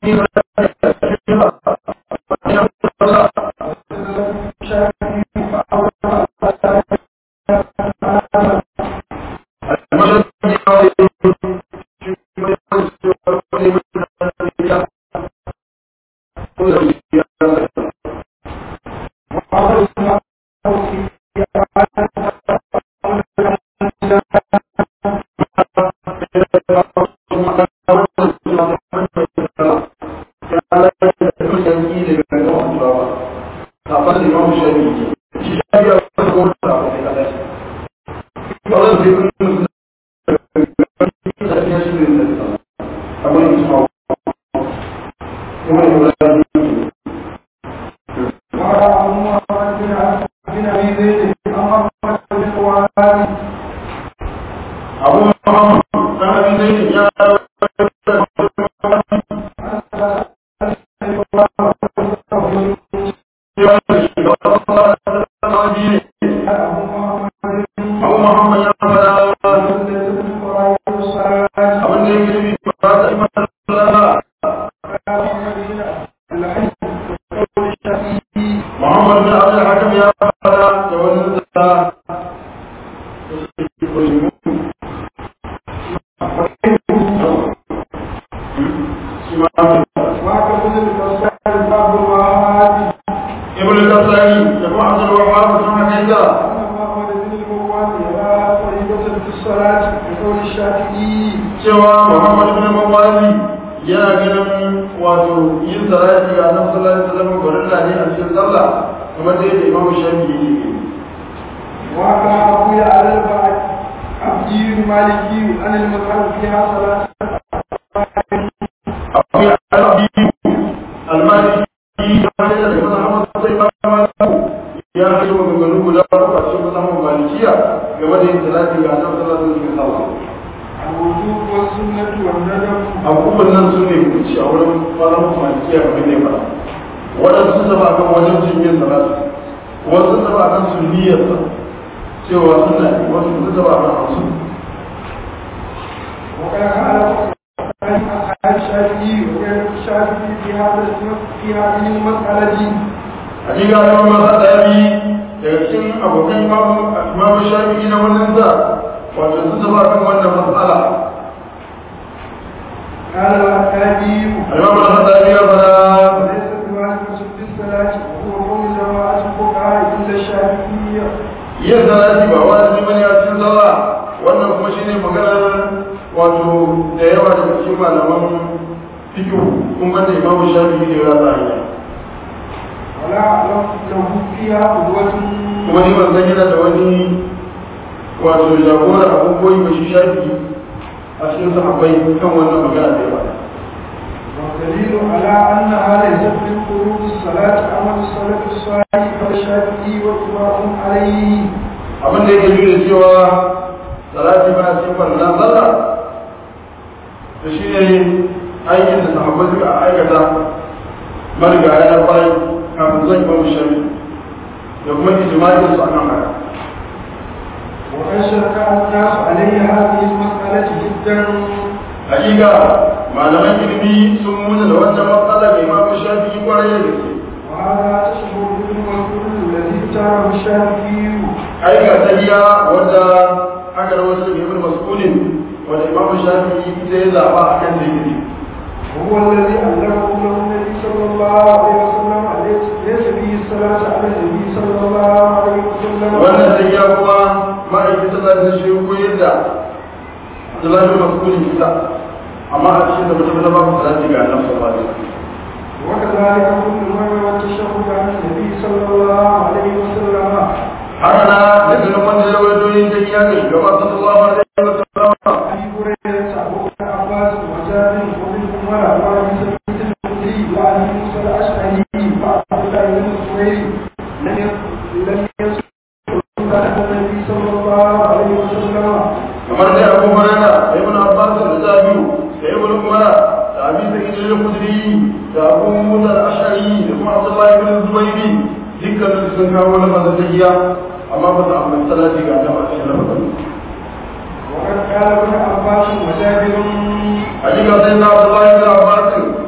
حقيقة سيدنا عبد الله بن عباس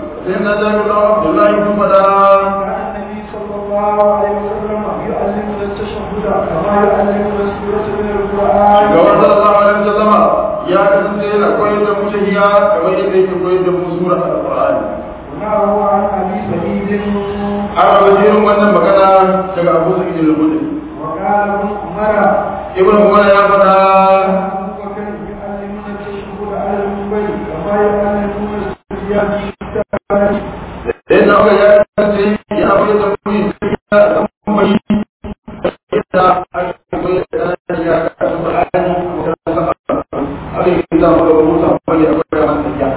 na jami'ar abdullahi kun fada كان النبي صلى الله عليه وسلم يعلمنا التشهد كما يعلمنا السورة من القرآن shugaban sallallahu alaihi wasallama ya kasance yana koyar da mu tahiya kamar yadda yake koyar da mu sura al-qur'ani ونعه عن أبي سعيد an rawaje irin wannan magana daga abu sa'id al-khudri وقال ابن عمر ibn umar ya fada أبو بكر يعلمنا التشهد على المنبر كما يعلمنا السورة sai na ga ya kasance ya koyar da mu tahiya da kuma yi da aka koyar da tahiya da al-qur'ani haka yake da mu da musa bane akwai wannan tahiya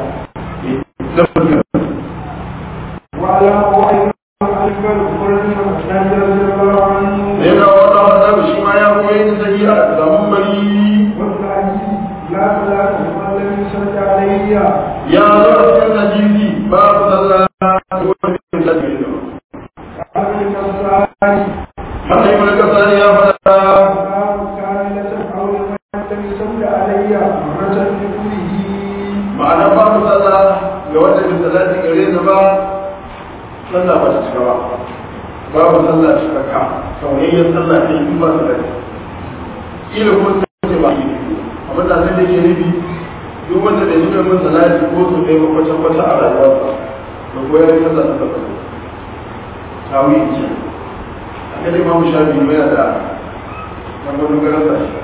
وعلمه أيضا أكبر عمر بن الخطاب رضي الله عنه ne ga wata wata shi ma ya koyar da tahiya da mun bari والحديث لا صلاة لمن لم يصل علي ya zo a cikin hadisi babu sallah ko wani da ke da قبل الصلاة haka ibn kasani ya fada باب كاملة أو لمن لم يصل علي مرة بكله ma'ana babu sallah ga wanda bai salati gare ni ba sallah ba ta cika ba babu sallah cikakka sauyayyen sallah ne in ba salati kila ko ta ce ba amma da sai da ke nufi duk wanda bai nuna min salati ko su kai kwata kwata a rayuwarsa da koyar da sallah ta tabbata tawi ce aka dai mamu sha biyu yana da wani garin sa shi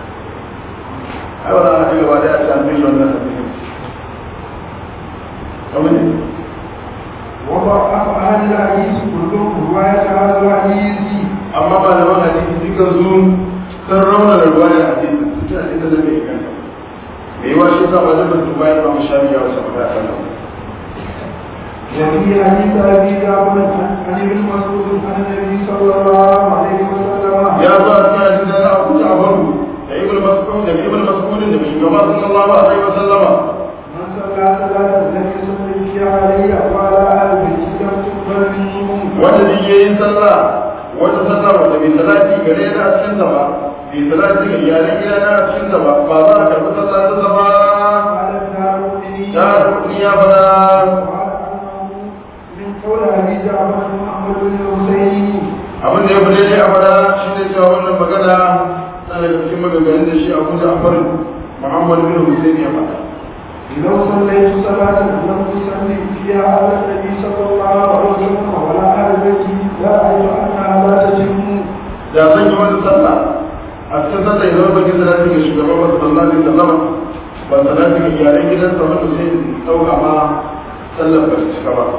ai wani ana gaba da ya ce an fi shi wannan hadisin kamar ne وضعف أهل الحديث كلهم رواية هذا الحديث amma malaman hadisi duka su sun rauna da ruwa da hadisi su ce hadisi da bai ganta me yi wa shi sa wajen da su bayan mamu sha biyu a wasu magana sallah وفي حديث أبي جعفر عن ابن مسعود عن النبي صلى الله عليه وسلم ya zo a cikin hadisi da Abu Ja'far da Ibn Mas'ud da Ibn Mas'ud da shugaba sallallahu alaihi wa sallama من صلى صلاة لم يصل فيها علي وعلى آل بيتي لم تقبل منهم wanda zai yi yin sallah wata sallah wanda bai salati gare na a cikin sa ba bai salati ga iyalan gida na a cikin sa ba ba za a karɓi sallah ta sa ba قال الدارقطني ya rukuni ya fada وقال أنه من قول أبي جعفر محمد بن الحسين abin da ya fi daidai a fada shi ne cewa wannan magana na daga cikin maganganun da shi abu ja'far muhammad bin hussein ya fada لو صليت صلاة لم تصلي فيها على النبي صلى الله عليه وسلم ولا على بيته لا أعلم أنها لا تتم da zan yi wani sallah a cikin sallah idan ba ki salati ga shugaban wasu sallah ne sallama ba salati ga iyalan gidansa wanda sai ɗauka ma sallar ba ta cika ba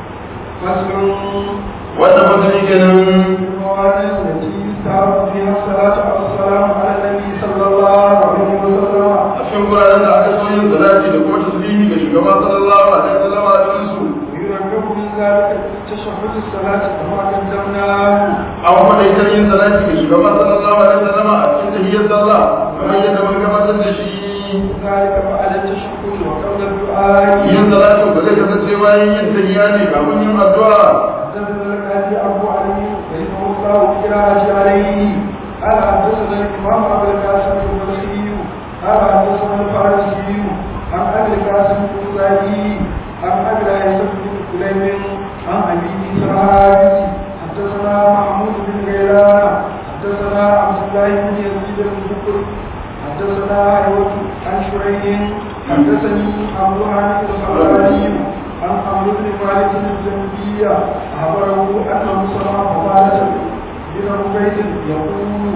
فصل wannan masani kenan المواضع التي يستعرض فيها الصلاة والسلام على النبي صلى الله عليه وسلم a cikin guraren da aka so yin salati da kuma tasbihi ga shugaban sallallahu alaihi wasallam a cikin su ويرغب من ذلك تشهد الصلاة كما قدمناه an faɗa ita yin salati ga shugaban sallallahu alaihi wasallam a cikin tahiyyar sallah kamar yadda mun gabatar da shi ذلك بعد التشهد وقبل الدعاء yin salati ba zai kasance bayan yin tahiyya ne kafin yin addu'a حدثنا القاضي ابو علي رحمه الله قراءة عليه قال حدثنا الامام ابو القاسم البصري قال حدثنا الفارسي عن ابي القاسم البصري عن ابي العيسى بن سليم عن ابي اسحاق حدثنا محمود بن غيلان حدثنا عبد الله بن يزيد بن بكر حدثنا ايوب عن شريح حدثني ابو هاني الخلالي عن عمرو بن مالك الجنبية أخبره أنه سمع عبادة بن عبيد يقول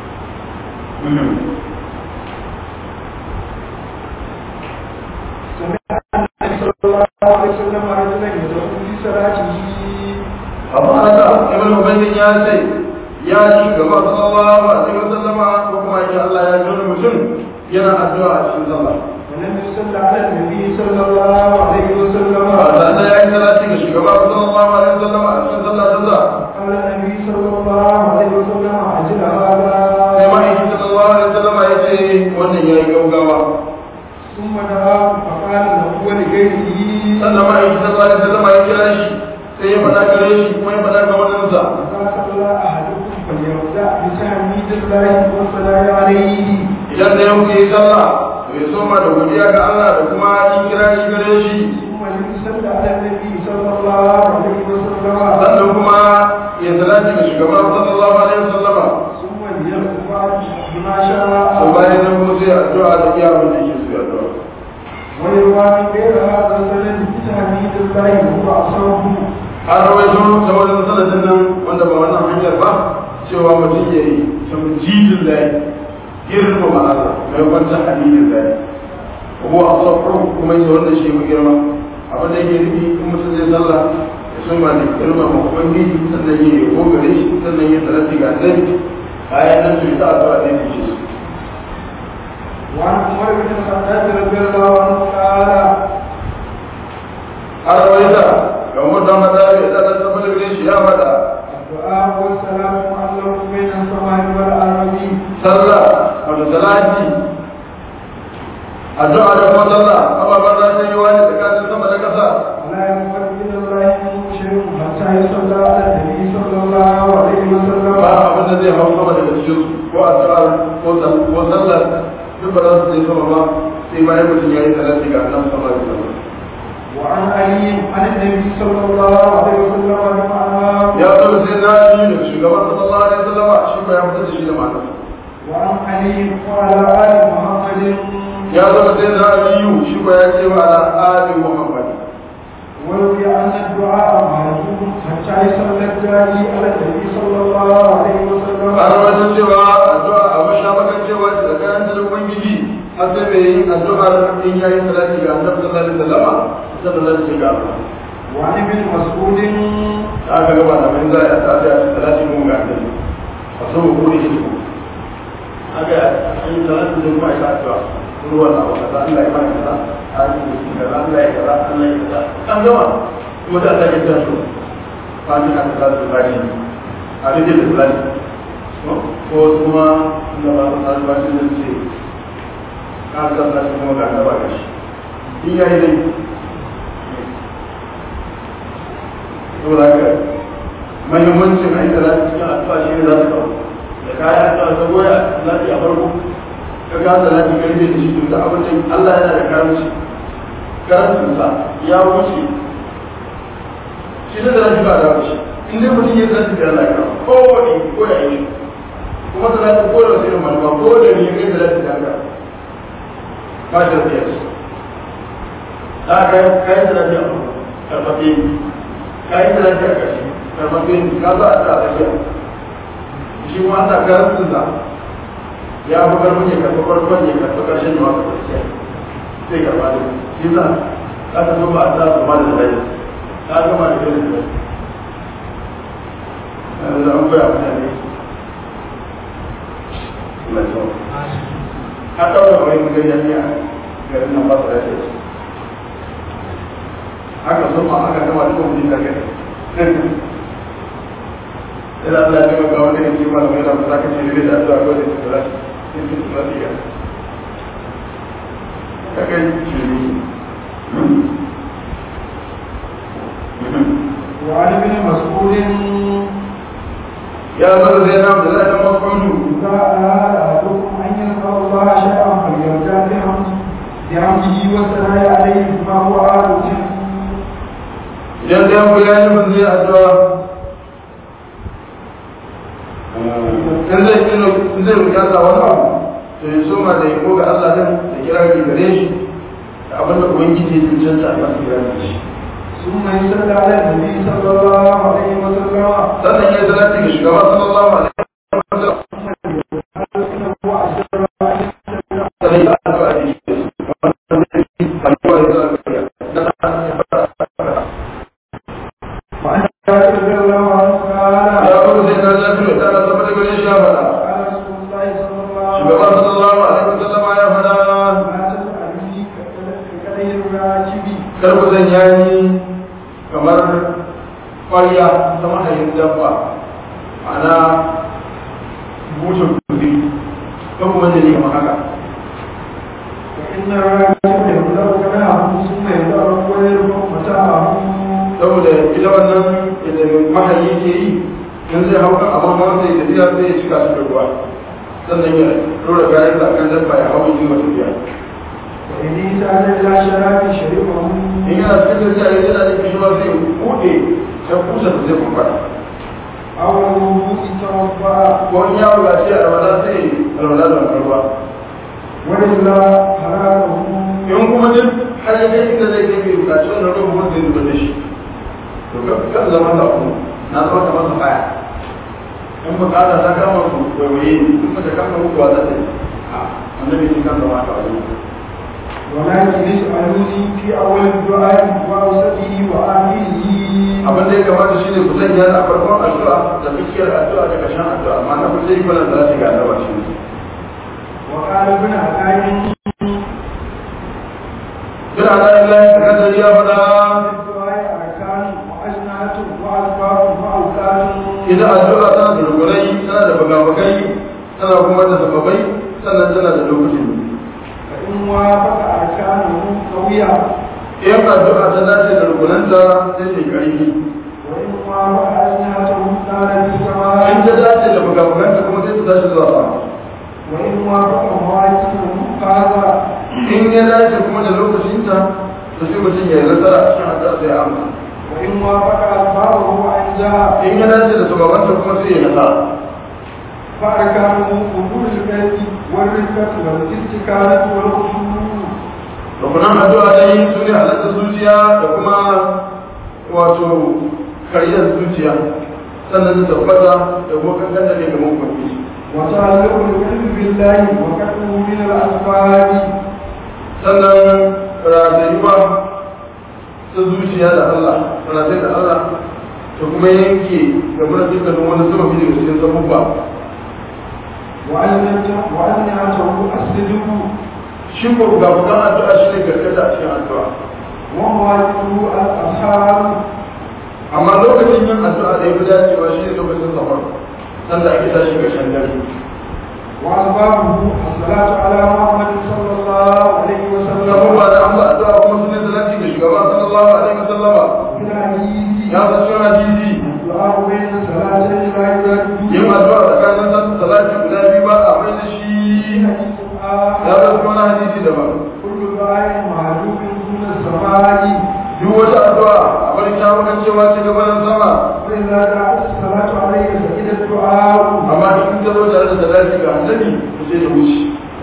سمع النبي صلى الله عليه وسلم رجلا يدعو في صلاته amma haka ibn ubaydin ya ce ya ji gaba sallallahu alaihi wasallama ko kuma ya Allah ya ji wani mutum yana addu'a a cikin sallah ولم يصل على النبي صلى الله عليه وسلم ba da ya yi salati ga shugaba sallallahu alaihi wasallama a cikin sallah ta sa قال النبي صلى الله عليه وسلم أجل هذا sai ma'aiki sallallahu alaihi wasallama ya ce wannan ya yi gaugawa ثم دعا فقال له ولغيره sannan ma'aiki sallallahu alaihi wasallama ya kira shi sai ya faɗa gare shi kuma ya faɗa ga waninsa إذا صلى أحدكم فليبدأ بتحميد الله والصلاة عليه idan da yau yi sallah to ya soma da godiya ga Allah da kuma yin kira shi gare shi ثم ليصلى على النبي صلى الله عليه وسلم sannan kuma ya salati ga shugaban sallallahu alaihi wasallama ثم ليرفع بما to شاء bayan nan kuma sai addu'a da iya abin da yake so ya addu'a ويروى من غير هذا السند بتحميد الله وهو أصابه an rawaito ta wajen sanadin nan wanda ba wannan hanyar ba cewa mutum ya yi tamjidin layi girma ma'ana mai kwanta halilin layi ko a safar kuma yi wannan shi mu girma abin da yake nufi in mutum zai sallah ya so ma da girma ma ubangiji sannan ya yi ko gare shi sannan ya salati ga annabi bayan nan to ya sa addu'a da yake shi وعن عمر بن الخطاب رضي الله عنه قال har rawaita ga umar da mata ya da dan saboda gare shi ya faɗa الدعاء والسلام معلق بين السماء والأرض sallah wato salati addu'a da kuma sallah ababen da ta yi wani tsakanin sama da ƙasa ولا ينفع إلى الله منه شيء حتى يصلى على النبي صلى الله عليه وسلم ba abin da zai hau sama daga cikin su ko addu'a ko sal- ko sallar duk ba za su je sama ba sai bayan mutum ya yi salati ga annabi sama da sallah وعن علي عن النبي صلى الله عليه وسلم بمعنى ya zo sai na yi da shugaban sallallahu alaihi wasallam shi ba ya fitar da shi da ma'ana وعن علي وعلى آل محمد ya zo sai na yi shi ba ya ce wa ala ali muhammad وروي أن الدعاء معلوم حتى يصلى الداعي على النبي صلى الله عليه وسلم an wajen cewa addu'a a masha makan cewa tsakanin da ubangiji har sai mai yin addu'ar in ya yi salati ga annabi sallallahu alaihi wasallam sannan zai ce ga Allah وعن ابن مسعود da aka gaba da mai za a tafi a salati mun ga annabi a so mu kore shi ko haka an yi salati da kuma ya addu'a ruwan na wata Allah ya bani kaza a yi shi kaza Allah ya kaza Allah ya kaza an gama kuma da Allah ya tashi fani ka ta da bani a rike da salati ko kuma da ba ta ba shi da ce ka san da kuma ga gaba da shi in yayi dai saboda haka mahimmancin a yi da lafi cikin addu'a shi ne za su kawo da kayan addu'a ta goya lafi a farko ka ga da lafi karfe da shi tun da abin da Allah yana da karanci karancin sa ya wuce shi da lafi ba da wuce in dai mutum ya san da Allah ya kawo ko wani ko ya yi kuma da lafi ko da wasu irin manufa ko da ne kai da lafi da haka ba da fiye su da kayan kayan da lafi a farko karfafe ka yi da lafiya ka shi karfafe ni ka za a ta lafiya shi ma ana karantin sa ya fi karfin ya karfa farkon ya karfa karshen ya masu kwanciya sai karfa da shi za ka ta zo ba a ta su ma da lafiya ka gama da kai da lafiya yanzu da an koya mutane na sau ka ɗaura wani mutum ya fiya garin nan ba su lafiya haka sun ma aka gama duk wani da kai idan Allah ya taimaka wani ne kima da mai da za ka ce ne da addu'a ko da su da su su su lafiya ka kai shi وعن ابن مسعود ya zama zai na da zai da mas'udu إذا أراد أحدكم أن يلقى الله شيئا فليرجع بحمده بحمده والثناء عليه بما هو عادة idan da yanku ya yi mun zai addu'a in zai kino in zai bukata wani abu to ya soma da yabo ga Allah din da kira ki gare shi da abin da ubangiji ya cancanta a masa kira da shi ثم يصلى على النبي صلى الله عليه وسلم sannan ya salati ga shugaba sallallahu alaihi wasallam هو أسر sannan ya addu'a da shi وعن جابر رضي الله عنه قال ya kuma sai na lafiya da na zama da gare shi ya faɗa قال رسول الله صلى الله عليه shugaba وسلم sallallahu alaihi wasallam ya faɗa لا تسألني كأي الراكب kar ku sanya ni kamar ƙwarya ta mahayin dabba ana bushe kuzi ko kuma da ne kamar haka وإن الراكب يبلغ كلامه ثم يدعو ويرفع متاعه saboda ita wannan idan mahayi ke yi in zai hau kan abin hawa sai tafiya sai ya cika su da ruwa sannan ya rura kayan sa kan dabba ya hau yin wata biya وإن احتاج إلى شراب شربه in yana cikin tafiya ya yana da kishi ba zai buɗe sai kusa da zai kwakwara أو الوضوء توضأ ko in ya buƙaci a alwala sai alwala da alwala وإلا حلاله in kuma duk har ya kai inda zai kai bai buƙaci wannan ruwan kuma zai zuba da shi to ka kan zama da ku na zama kamar su kaya in buƙata ta kama ku waiwaye in ba ta kama ku wa za ta yi a annabi shi kan zama ta wani ولكن اسألوني في أول الدعاء وأوسطه وآخره abin da ya kamata shi ne ku sanya a farkon addu'a da tsakiyar addu'a da ƙarshen addu'a amma na kusa yi kwanan da za su ga annaba shi ne وقال ابن عقايل bin ala illahi takadari ya faɗa الدعاء أركان وأجنحة وأسباب وأوقات idan addu'a tana da rukunai tana da bagabagai tana kuma da sababai sannan tana da lokacin فإن وافق أركانه قوية in addu'a ta dace da rukunanta sai ta yi ƙarfi وإن وافق أجنحته كان in بالسماء ta dace da bagabaganta kuma sai ta tashi zuwa sama وإن وافق مواقفه هذا in ya dace kuma da lokacinta to sai mutum ya yi nasara a cikin addu'a sai ya amsa وإن وافق أسبابه أنجح in ya dace da sababanta kuma sai ya nasara فأركانه قبول القلب والرفقة والاستكانة والخشوع rukunan addu'a dai su ne halatta zuciya da kuma wato karyar zuciya sannan su tabbata da kuma kankan da ne ga mafi وتعلق القلب بالله وكفه من الأسباب sannan ratayuwa ta zuciya da Allah ratayi da Allah da kuma yanke da muna dukkanin wani sama fi daga cikin sabubba وأنعته الصدق shi ko ga bukan addu'a shi ne gargada a cikin addu'a ومواقفه الأصحاب amma lokacin yin addu'a da ya fi dacewa shi ne lokacin safar sanda ake tashi ga shan dare وأسبابه الصلاة على محمد صلى الله عليه وسلم abubuwa da an ba addu'a kuma sun yi salati ga shugaba sallallahu alaihi wasallama في الحديث ya san cewa hadisi الدعاء بين صلاتين لا يرد yin addu'a tsakanin san salati guda biyu ba a mai da shi في حديث ya آخر san wani hadisi daban كل دعاء معلوم دون السماء duk wata addu'a a bari ta wukan cewa ce gabanin sama وإذا دعت الصلاة عليه فإذا الدعاء amma in ta zo tare da salati ga annabi to sai ta wuce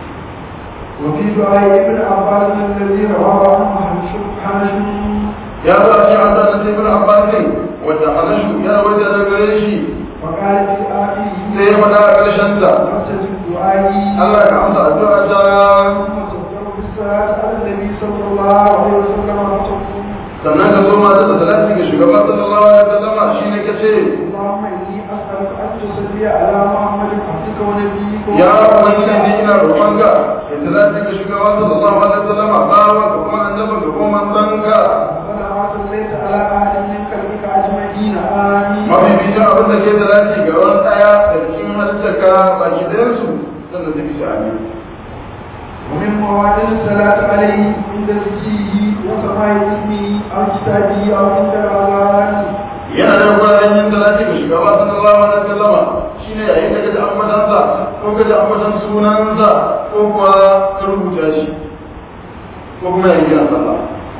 وفي دعاء ابن عباس الذي رواه عنه حنشم حنشم ya zo a cikin addu'a na ibn abbas ne wanda anashu ya rawaita daga gare shi وقال في آخره sai ya faɗa a ƙarshen ta نفسة الدعاء Allah ka amsa addu'a ta ثم تبدأ بالصلاة على النبي صلى الله عليه وسلم وتقول sannan ka zo mata da salati ga shugaban sallallahu alaihi wasallam shine kace اللهم إني أسألك أن تصلي على محمد عبدك ونبيك ya ubangiji ina roƙonka da salati ga shugaban sallallahu alaihi wasallam bawa ka kuma annabi ka kuma manzanka ولا صليت على أحد من خلقك أجمعين آمين mafi bijin abin da ke salati ga wani ɗaya da cikin halittarka baki ɗayansu sannan zai fi amin ومن مواد الصلاة عليه عند ذكره وسماع اسمه أو كتابه أو عند الأذان yana da wuraren yin salati ga shugaba sallallahu alaihi wasallama shine yayin da kaji ambatansa ko kaji ambatan sunansa ko kuma ka rubuta shi ko kuma yayin kiran sallah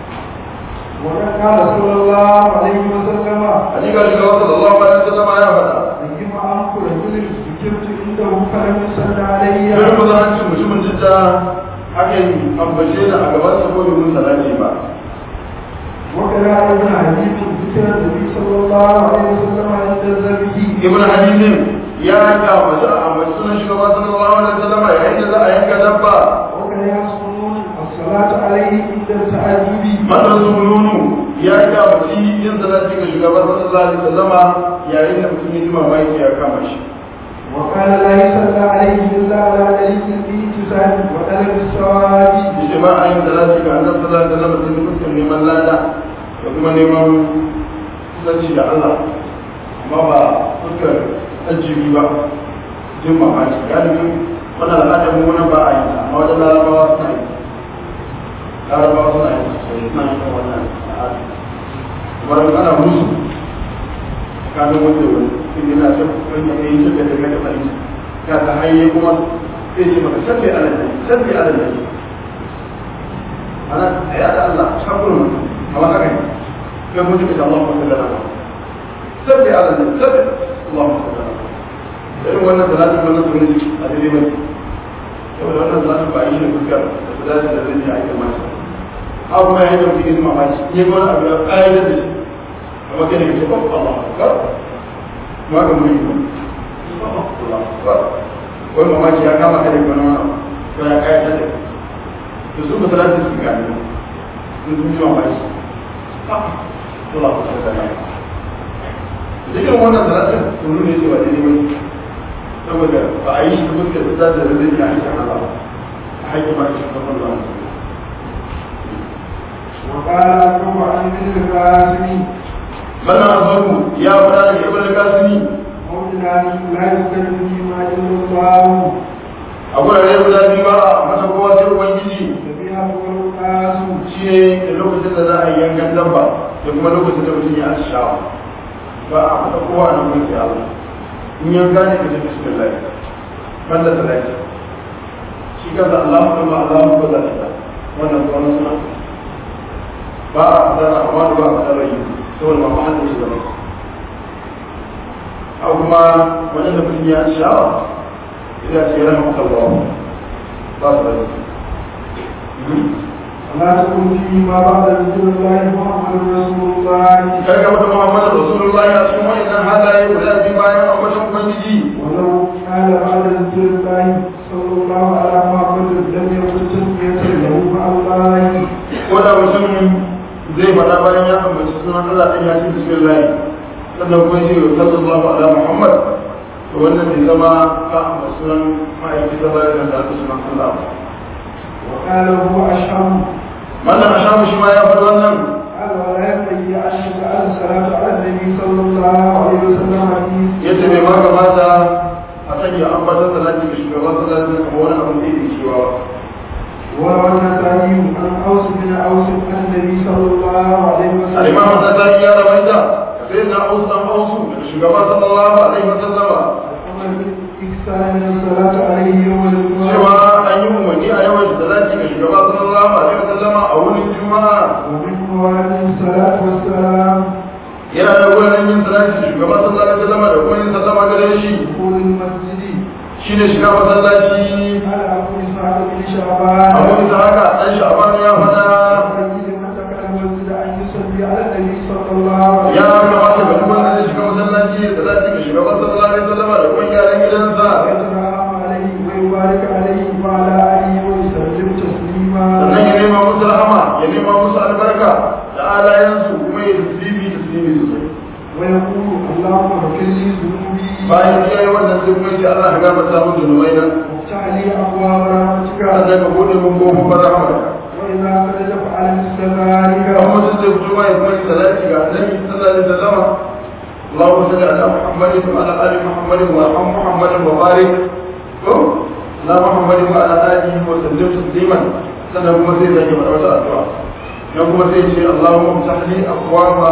وقد قال صلى الله عليه وسلم hakika shugaba sallallahu alaihi wasallama ya faɗa أيما أنك رجل ذكرت عنده فلم يصل علي sai ku zama cikin mutumin jidda aka yi ambace da a gaban sa ko domin salati ba وكذا ابن حديث ذكر النبي صلى الله عليه وسلم عند ذبه ibn hadithin ya ga mace a ambaci sunan shugaba sallallahu alaihi wasallama yayin da za a yanka dabba وكذا يصومون الصلاة عليه عند التعجب matar sununu ya ga mace yin salati ga shugaba sallallahu alaihi wasallama yayin da mutum ya ji mamaki ya kama shi وقال لا يصلى عليه إلا على دليل الإنتساب وطلب الثواب yace ba a yin salati ga annabi sallallahu alaihi wasallama sai mutum neman lada da kuma neman kusanci da Allah amma ba fuskar ajibi ba jin mamaki galibin wannan al'adar mu wannan ba a yi ta amma wajen larabawa suna yi larabawa suna yi sosai suna yin wannan al'ada kamar ana musu kaga wanda wani in yana son wani ya yi suka daga da fahimta ka ta hanyar kuma sai ce maka sabbi ala da sabbi ala da ana ya da Allah shakuru amma haka ne kai mun ji Allah mu sallallahu alaihi sabbi ala nabi sabbi Allah mu sallallahu alaihi irin wannan salatin wannan sunan a daidai mai saboda wannan salatin ba a yi da fuskar da salatin da zai yi a yi masa abu mai hanyar mutum yin mamaki ne ko wani abu ya ƙa'ida da shi amma kai ne ka ce ba Allah akbar ma ga mu yi Allah akbar wani mamaki ya kama ka da wani wani ko ya ƙa'ida da da su ba salatin su gani sun sun yi mamaki Allah ku sa da zikirin wannan salatin sun nuna cewa daidai wani saboda ba a yi shi kuma da ta da zai yi a yi Allah a haƙƙi ma shi kuma Allah وقال أبو عن ابن القاسم mana abu ya fara da ibn kasimi موطنا لا يذكر فيما إلا الله a gurare guda biyu ba a masa kowa sai ubangiji فبها هو القاس shi ne da lokacin da za a yi yankan dabba da kuma lokacin da mutum ya ashawa ba a masa kowa nan mun sai Allah in yanka ne ka ce bismillah banda salati shi kansa Allahu kuma Allahu ko da ta wannan kuma suna ba a fadar amma da ba a fadar rayu saboda ba ma shi da a kuma wajen da mutum ya ashawa idan ce yana maka Allah ba su da ولا تكن فيما بعد ذكر الله محمد رسول الله kaga wata Muhammadu Rasulullahi a cikin wa'annan halaye guda biyu bayan ambatan Ubangiji ولو قال بعد ذكر الله صلى الله على محمد لم يكن تسمية له مع الله ko da mutum zai faɗa bayan ya ambaci sunan Allah ɗan ya ce bismillah sannan kuma shi sallallahu ala Muhammad to wannan bai zama ka ambaci sunan ma'aiki ta bayan da ta sunan Allah ba. وقال هو أشهر wannan a shamu shi ma ya faɗi wannan قال ولا ينبغي أن يجعل الصلاة على النبي صلى الله عليه وسلم حديث yace bai ma kamata a sanya ambatan salati ga shugaban salati kamar wani abin da yake cewa وروى النسائي عن أوس بن أوس عن النبي صلى الله عليه وسلم al-imam an-nasa'i ya rawaita sai na ausan ausu daga shugaban sallallahu alaihi wasallama الأمر بالإكثار من الصلاة عليه يوم الجمعة cewa an yi umarni a yawan salati ga shugaba sallallahu alaihi wasallama a wurin juma'a ومن موارد الصلاة والسلام yana da wurin yin salati ga shugaba sallallahu alaihi wasallama da kuma yin sallama gare shi دخول المسجد shine shiga masallaci على أبو إسحاق بن شعبان abu da haka dan sha'ban ya fada ويجب من دخل المسجد أن يصلي على النبي صلى الله عليه ya وسلم kamata ga duk wanda zai shiga masallaci da salati ga shugaba sallallahu alaihi wasallama da kuma yaran gidansa ويتنعم عليه ويبارك عليه وعلى آله ويسلم تسليما sannan ya nema musu rahama ya nema musu albarka da alayansu kuma ya tasbihi tasbihi sosai ويقول اللهم اغفر لي ذنوبي bayan ya yi wannan sai kuma ce Allah ka gafarta min zunubai nan وافتح لي أبواب رحمتك sannan ka bude min kofofin rahmarka وإذا خرج فعل مثل ذلك kan mutum zai fito ma ya kuma yi salati ga annabi sallallahu alaihi wasallam اللهم صل على محمد وعلى ال محمد وارحم محمد وبارك على محمد وعلى اله وسلم تسليما sannan kuma sai zai faɗa wata addu'a nan kuma sai ce Allahumma mutahli aqwama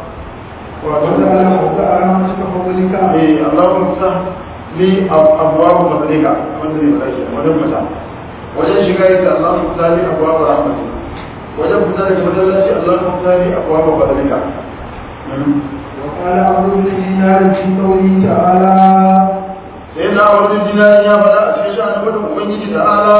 وجعل مبدأ رحمتك فضلك eh Allahumma mutah li abwaab fadlika wanda ne faɗa shi wajen fita wajen shiga yace Allahumma mutah li abwaab rahmatika wajen fita daga masallaci Allahumma mutah li abwaab fadlika وقال عبد بن دينار في قوله تعالى sai na wani dinari ya faɗa a cikin sha'anin wadda ubangiji da ala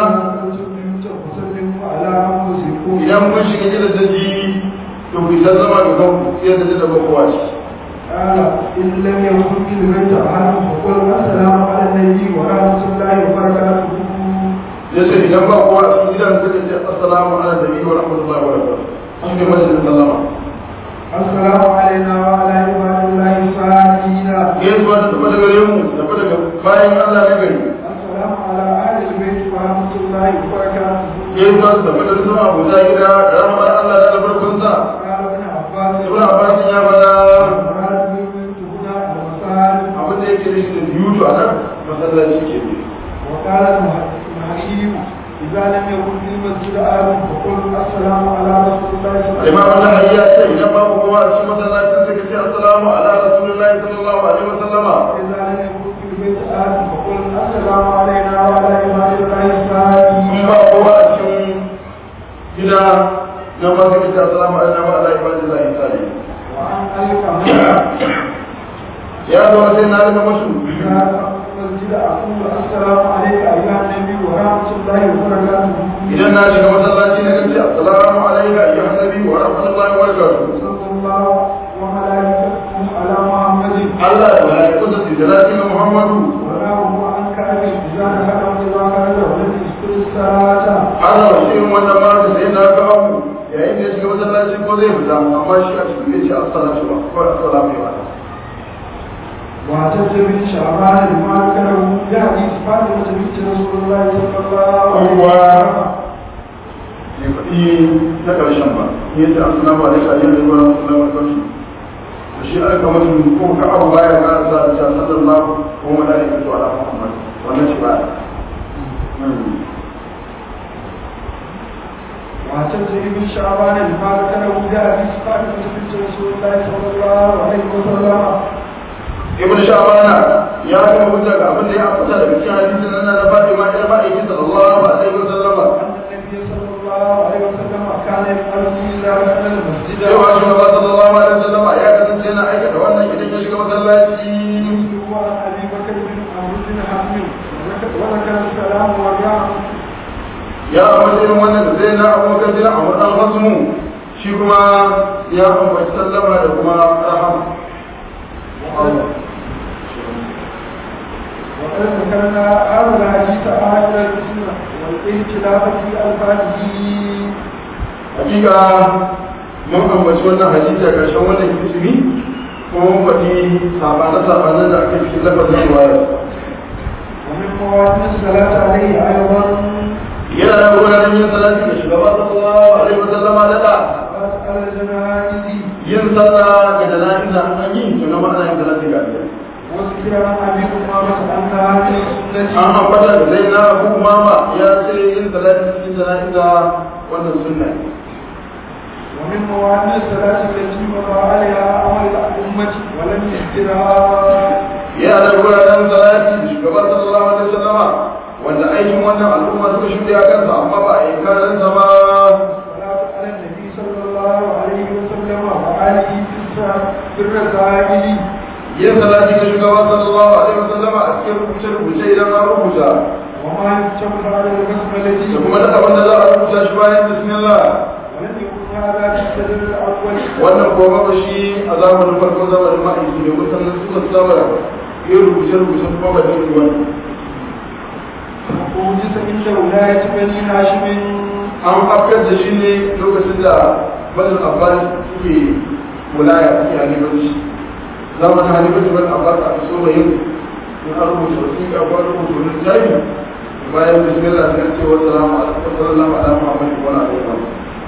وسلموا على أنفسكم idan mun shiga gidan daji to ku ta zama ga kanku sai da da kowa ce قال إن لم يكن في البيت أحد فقل السلام على النبي ورحمة الله وبركاته ya ce idan ba kowa a cikin gidan suka ce assalamu ala nabi wa rahmatullahi wa barakatuh shi ne majalisar sallama السلام علينا وعلى عباد الله الصالحين gaisuwa ta tafi daga gare mu tafi daga bayan Allah na gari السلام على أهل البيت ورحمة الله وبركاته gaisuwa ta tafi da sama abuja gida da rahmar Allah da albarkunsa قال ابن عباس ibn Abbas ya faɗa المراد بالبيت هنا المساجد abin da yake da shi da biyutu a nan masallaci ke biyu وقال المهدي إذا لم يكن في المسجد أحد فقل السلام على رسول الله صلى الله عليه Imam Allah ya ce idan babu kowa a cikin masallacin sai ka ce assalamu ala rasulillahi sallallahu alaihi wasallama وسلم إذا لم يكن في البيت أحد فقل السلام علينا وعلى عباد الله الصالحين in ba kowa a cikin gida المسجد أقول السلام عليك أيها النبي ورحمة الله وبركاته idan na shiga masallaci na gaci assalamu alayka ayyuhan nabi wa rahmatullahi wa barakatuh صلى الله وملائكته على محمد Allah da mala'ikunsa su salati ga Muhammadu ونعم عنك أبي إذا دخلت إذا كان ولم يذكر الصلاة ana wa shi wannan ma da sai na ga abu yayin da ya shiga masallaci ko zai fita amma shi a cikin ya ce assalatu ba ko assalamu alaikum واعتز بن شعبان لما ذكره بحديث فاطمة بنت رسول الله صلى الله عليه وسلم ne faɗi na ƙarshen ba ya ce assalamu alaikum ayyuhan nabi wa rahmatullahi wa barakatuh shi aka mutum ko ka abu baya ka sa ta sallallahu ko malaikatu ala muhammad wannan shi ba واعتز بن شعبان لما ذكره بحديث فاطمة بنت رسول الله صلى الله عليه وسلم ibn sha'bana ya ga hujja ga abin da ya fita daga cikin hadisin nan na Fatima ila ma'aiki sallallahu alaihi wasallam أن النبي صلى الله عليه وسلم كان يفعل إذا دخل المسجد cewa shugaba sallallahu alaihi wasallam ya kasance yana aikata wannan idan ya shiga masallaci وعن أبي بكر بن عمرو بن حزم وذكر السلام والرحمة ya amince irin wannan da zai na abubakar bin amr dan hasmu shi kuma ya ambaci sallama da kuma rahama وقد ذكرنا هذا الحديث آخر السنة والاختلاف في ألفاظه hakika mun ambaci wannan hadisi a ƙarshen wannan kisimi kuma mun faɗi sabane-sabanen da aka cikin lafazin riwayar ومن مواد الصلاة عليه أيضا yana da wuraren yin salati da shugaba sallallahu alaihi wa sallama da da على الجنائز yin sallah ga jana'iza an yi to na ma'ana yin salati ga Allah وذكر عن أبي أمامة أنها من السنة an ambata da zai na abu mama ya ce yin salati cikin jana'iza wannan sunna ne ومن مواد الصلاة التي مضى عليها عمل الأمة ولم يذكرها yana da wuraren salati da shugaba sallallahu alaihi wa sallama wanda aikin wannan al'umma suka shuɗe a kansa amma ba a yi karansa ba الصلاة على النبي صلى الله عليه وسلم وآله في الساعة في الرسائل yin salati ga shugaba sallallahu alaihi wa sallama a cikin rubuce-rubuce idan an rubuta وما يكتب على البسملة da kuma da abin da za a rubuta shi bayan bismillah ولم يكن هذا في السجل الأول wannan ko ba shi a zamanin farkon zamanin ma'aiki ne mutanen suka saba yin rubuce-rubuce kuma ba da wani ووجد عند ولاية بني هاشم an afkar da shi ne lokacin da bazin abbas suke wulaya suke halibarci zamanin halibarci wani abbas a so mai yin in an rubuta wasiƙa ko an rubuta wani jari bayan bismillah sai an ce wa salamu alaikum sallallahu alaihi wa sallam wa alaikum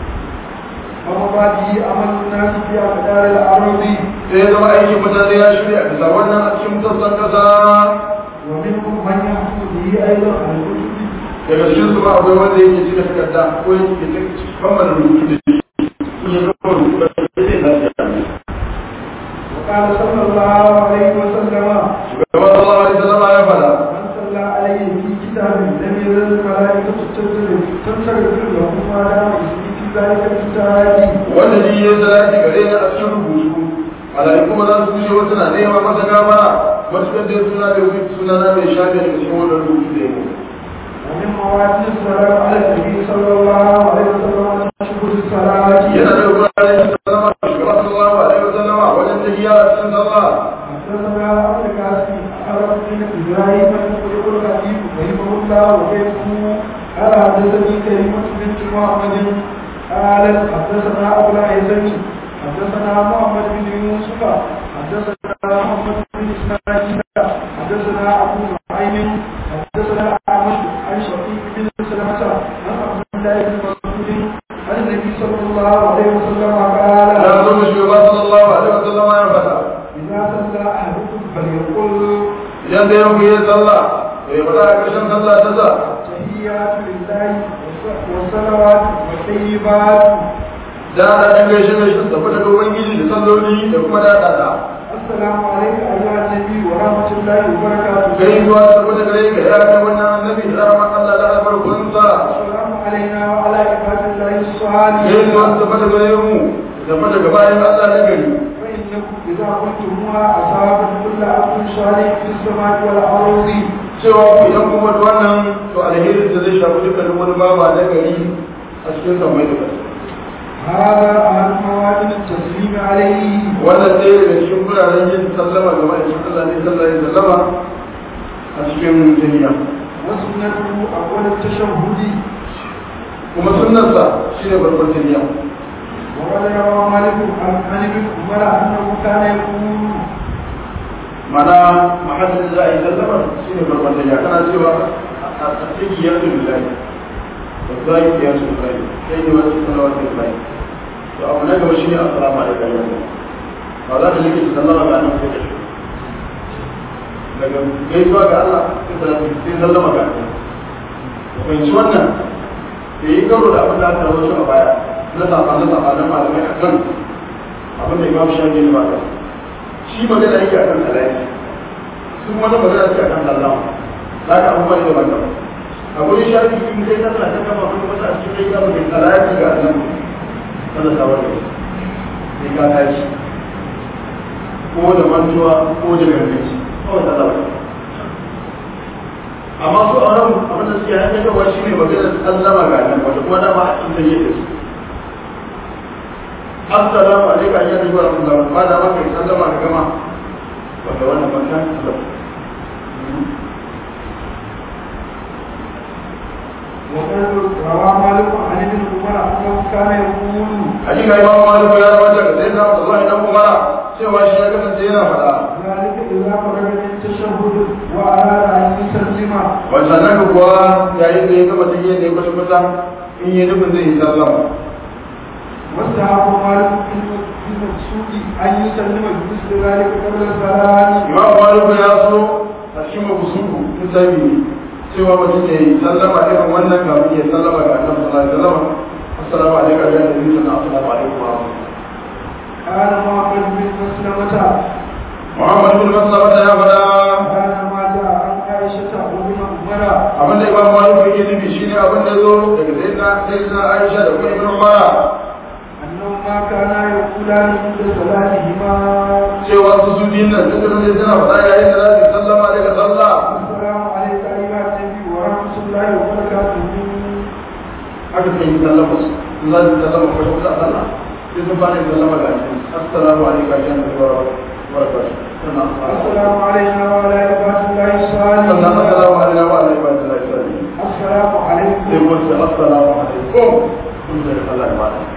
ومضى به عمل الناس في أقدار الأرض sai ya zama aikin mutane ya shirya bisa wannan a cikin sassan kasa ومنهم من يحكم به أيضا عن الكتب daga cikin su ma akwai wanda yake cika takarda ko yake kammala rubutu da shi in ya gama rubutu da shi sai ya وقال صلى الله عليه وسلم Shugaban Allah alaihi sallama ya fada من صلى عليه في كتاب لم يزل الملائكة تنزل تنصرف له ما دام اسمه في ذلك الكتاب wanda shi ya salati gare ni a cikin rubutu malaiku ba za su kushe wasu na nema masa gafara matuƙar dai suna da wani suna na mai shafi daga cikin wannan rubutu da ya mu ومن مواد الصلاة على النبي صلى الله عليه وسلم شهود الصلاة yana da wuraren yin sallama da shugaban sallallahu alaihi wasallama wajen tafiya a cikin sallah حدثنا أبو القاسم أخبر بن إبراهيم يقول الخطيب رحمه الله وكيفه قال حدثني كلمة بنت محمد قال حدثنا أبو العزم حدثنا محمد بن يوسف حدثنا محمد بن إسماعيل حدثنا أبو نعيم حدثنا أحمد عن شقيق بن سلمة عن عبد الله بن مسعود عن النبي صلى الله عليه وسلم قال ya zo da shugaban sallallahu alaihi wasallama ya fada إذا صلى أحدكم فليقل idan da yanku ya sallah ya fada a ƙarshen sallah ta sa التحيات لله والصلوات والطيبات da da dan gaishe gaishe tafi daga ubangiji da salloli da kuma da da السلام عليك أيها النبي ورحمة الله وبركاته gai zuwa tafi daga gare ka ya kai wannan annabi da rahman Allah da albarkunsa السلام علينا وعلى عباد الله gai الصالحين zuwa tafi daga gare mu tafi daga bayan Allah na gari فإن إنكم إذا قلتموها أصابت كل عبد صالح في السماء والأرض cewa ku idan kuma da wannan to alherin da zai shafi dukkanin wani bawa na gari a cikin samai da ƙasa هذا أهم مواد التسليم عليه wannan ɗaya daga cikin wuraren yin sallama ga ma'aikin Allah ne sallallahu alaihi wasallama a cikin duniya وسنته أول التشهد kuma sunnarsa shine farkon duniya وقد روى مالك عن عن ابن عمر أنه كان يقول mana mahallin da za a yi sallama shine farkon duniya kana cewa a tsaki ya su billahi da zai ya su billahi sai ne wasu sallama su billahi to abu na gaba shine assalamu alaikum ba za ka yi sallama ga annabi sai ka shi daga gaisuwa ga Allah sai sallama ga Allah fahimci wannan da yi karo da abin da aka rawaito a baya na sabanin sabanin malamai a kan abin da imam shafi ne ba ka shi magana yake akan alayi su wani magana ce akan sallama za ka abubuwa ne ba ka a gurin shafi in kai ka tsaka kama kuma wata a cikin kai kama kai alayi ga nan wanda sabon da sai ka tashi ko da mantuwa ko da gargaci kawai sallama amma su a nan abin da suke hanyar gawa shi ne maganar sallama ga nan wata kuma dama a cikin yi da su assalamu alaikum ya ji wa rahmatullahi ba da maka yi sallama ga gama wanda wannan bankan sallama وقد روى مالك عن ابن عمر أنه كان يقول hakika imam malik ya rawaita ga sayyidina abdullahi dan umara cewa shi ya kasance yana faɗa ذلك إذا فرغ من التشهد وأراد أن يسلم wannan nan kuwa yayin da ya gama tahiyya ne kusa kusa in yi nufin zai yi sallama واستحب مالك في المقصود أن يسلم بمثل ذلك قبل السلام imam malik ya so a cikin mabusuku in sabi ne cewa mutum ya yi sallama irin wannan kafin ya sallama ga annabi sallallahu alaihi wasallam assalamu alaikum ya nabi sallallahu assalamu alaikum wa rahmatullahi قال محمد بن مسلمة Muhammad bin Maslama ya faɗa كان ما جاء عن عائشة وابن عمر abin da Imam Malik yake nufi shine abin da zo daga sayyidina sayyidina Aisha da kuma Ibn Umar أنهما كانا يقولان عند صلاتهما cewa su su biyun nan sun kasance suna faɗa yayin da za su yi sallama daga sallah السلام عليك أيها النبي ورحمة الله وبركاته haka suka yi sallama su in za su yi sallama ko kuma sallah sai sun fara yin sallama ga shi assalamu alaikum ya nabi wa barakatuh sannan السلام علينا وعلى عباد الله sannan الصالحين assalamu alaikum wa alaikum assalam السلام sai عليكم mun ce assalamu alaikum kun da Allah ya bada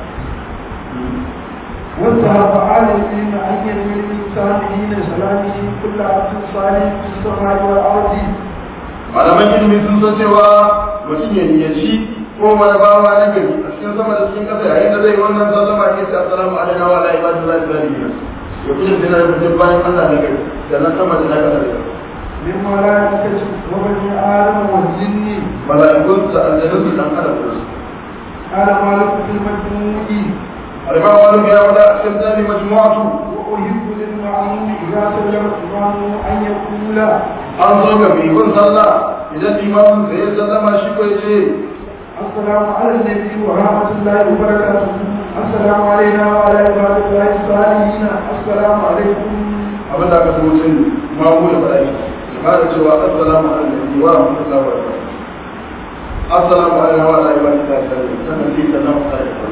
وانتهى على العلم أن ينوي الإنسان حين سلامه كل عبد صالح في السماء والأرض malaman ilimi sun san cewa mutum ya niyyaci ko wani bawa na gari a cikin sama da cikin kasa yayin da zai yi wannan sallama ke ce assalamu alaikum wa ala ibadillahi salihin ya kuma dina da mutum bayan Allah na gari da na sama da na kasa da من ملائكة وبني آدم والجن mala'ikun sa aljanun su dan adam su قال مالك في المجموع al-imam malik ya wada a cikin tsari majmu'atu وأحب للمعموم إذا سلم الإمام أن يقول an zo ga mai bin sallah idan limamin sai ya sallama shi ko ya ce السلام على النبي ورحمة الله وبركاته السلام علينا وعلى عباد الله الصالحين السلام عليكم abin da aka so mutum ma mu ya faɗa shi ya fara cewa assalamu alaikum wa rahmatullahi wa barakatuh assalamu alaikum wa ala ibadillahi salihin sannan sai sallama alaikum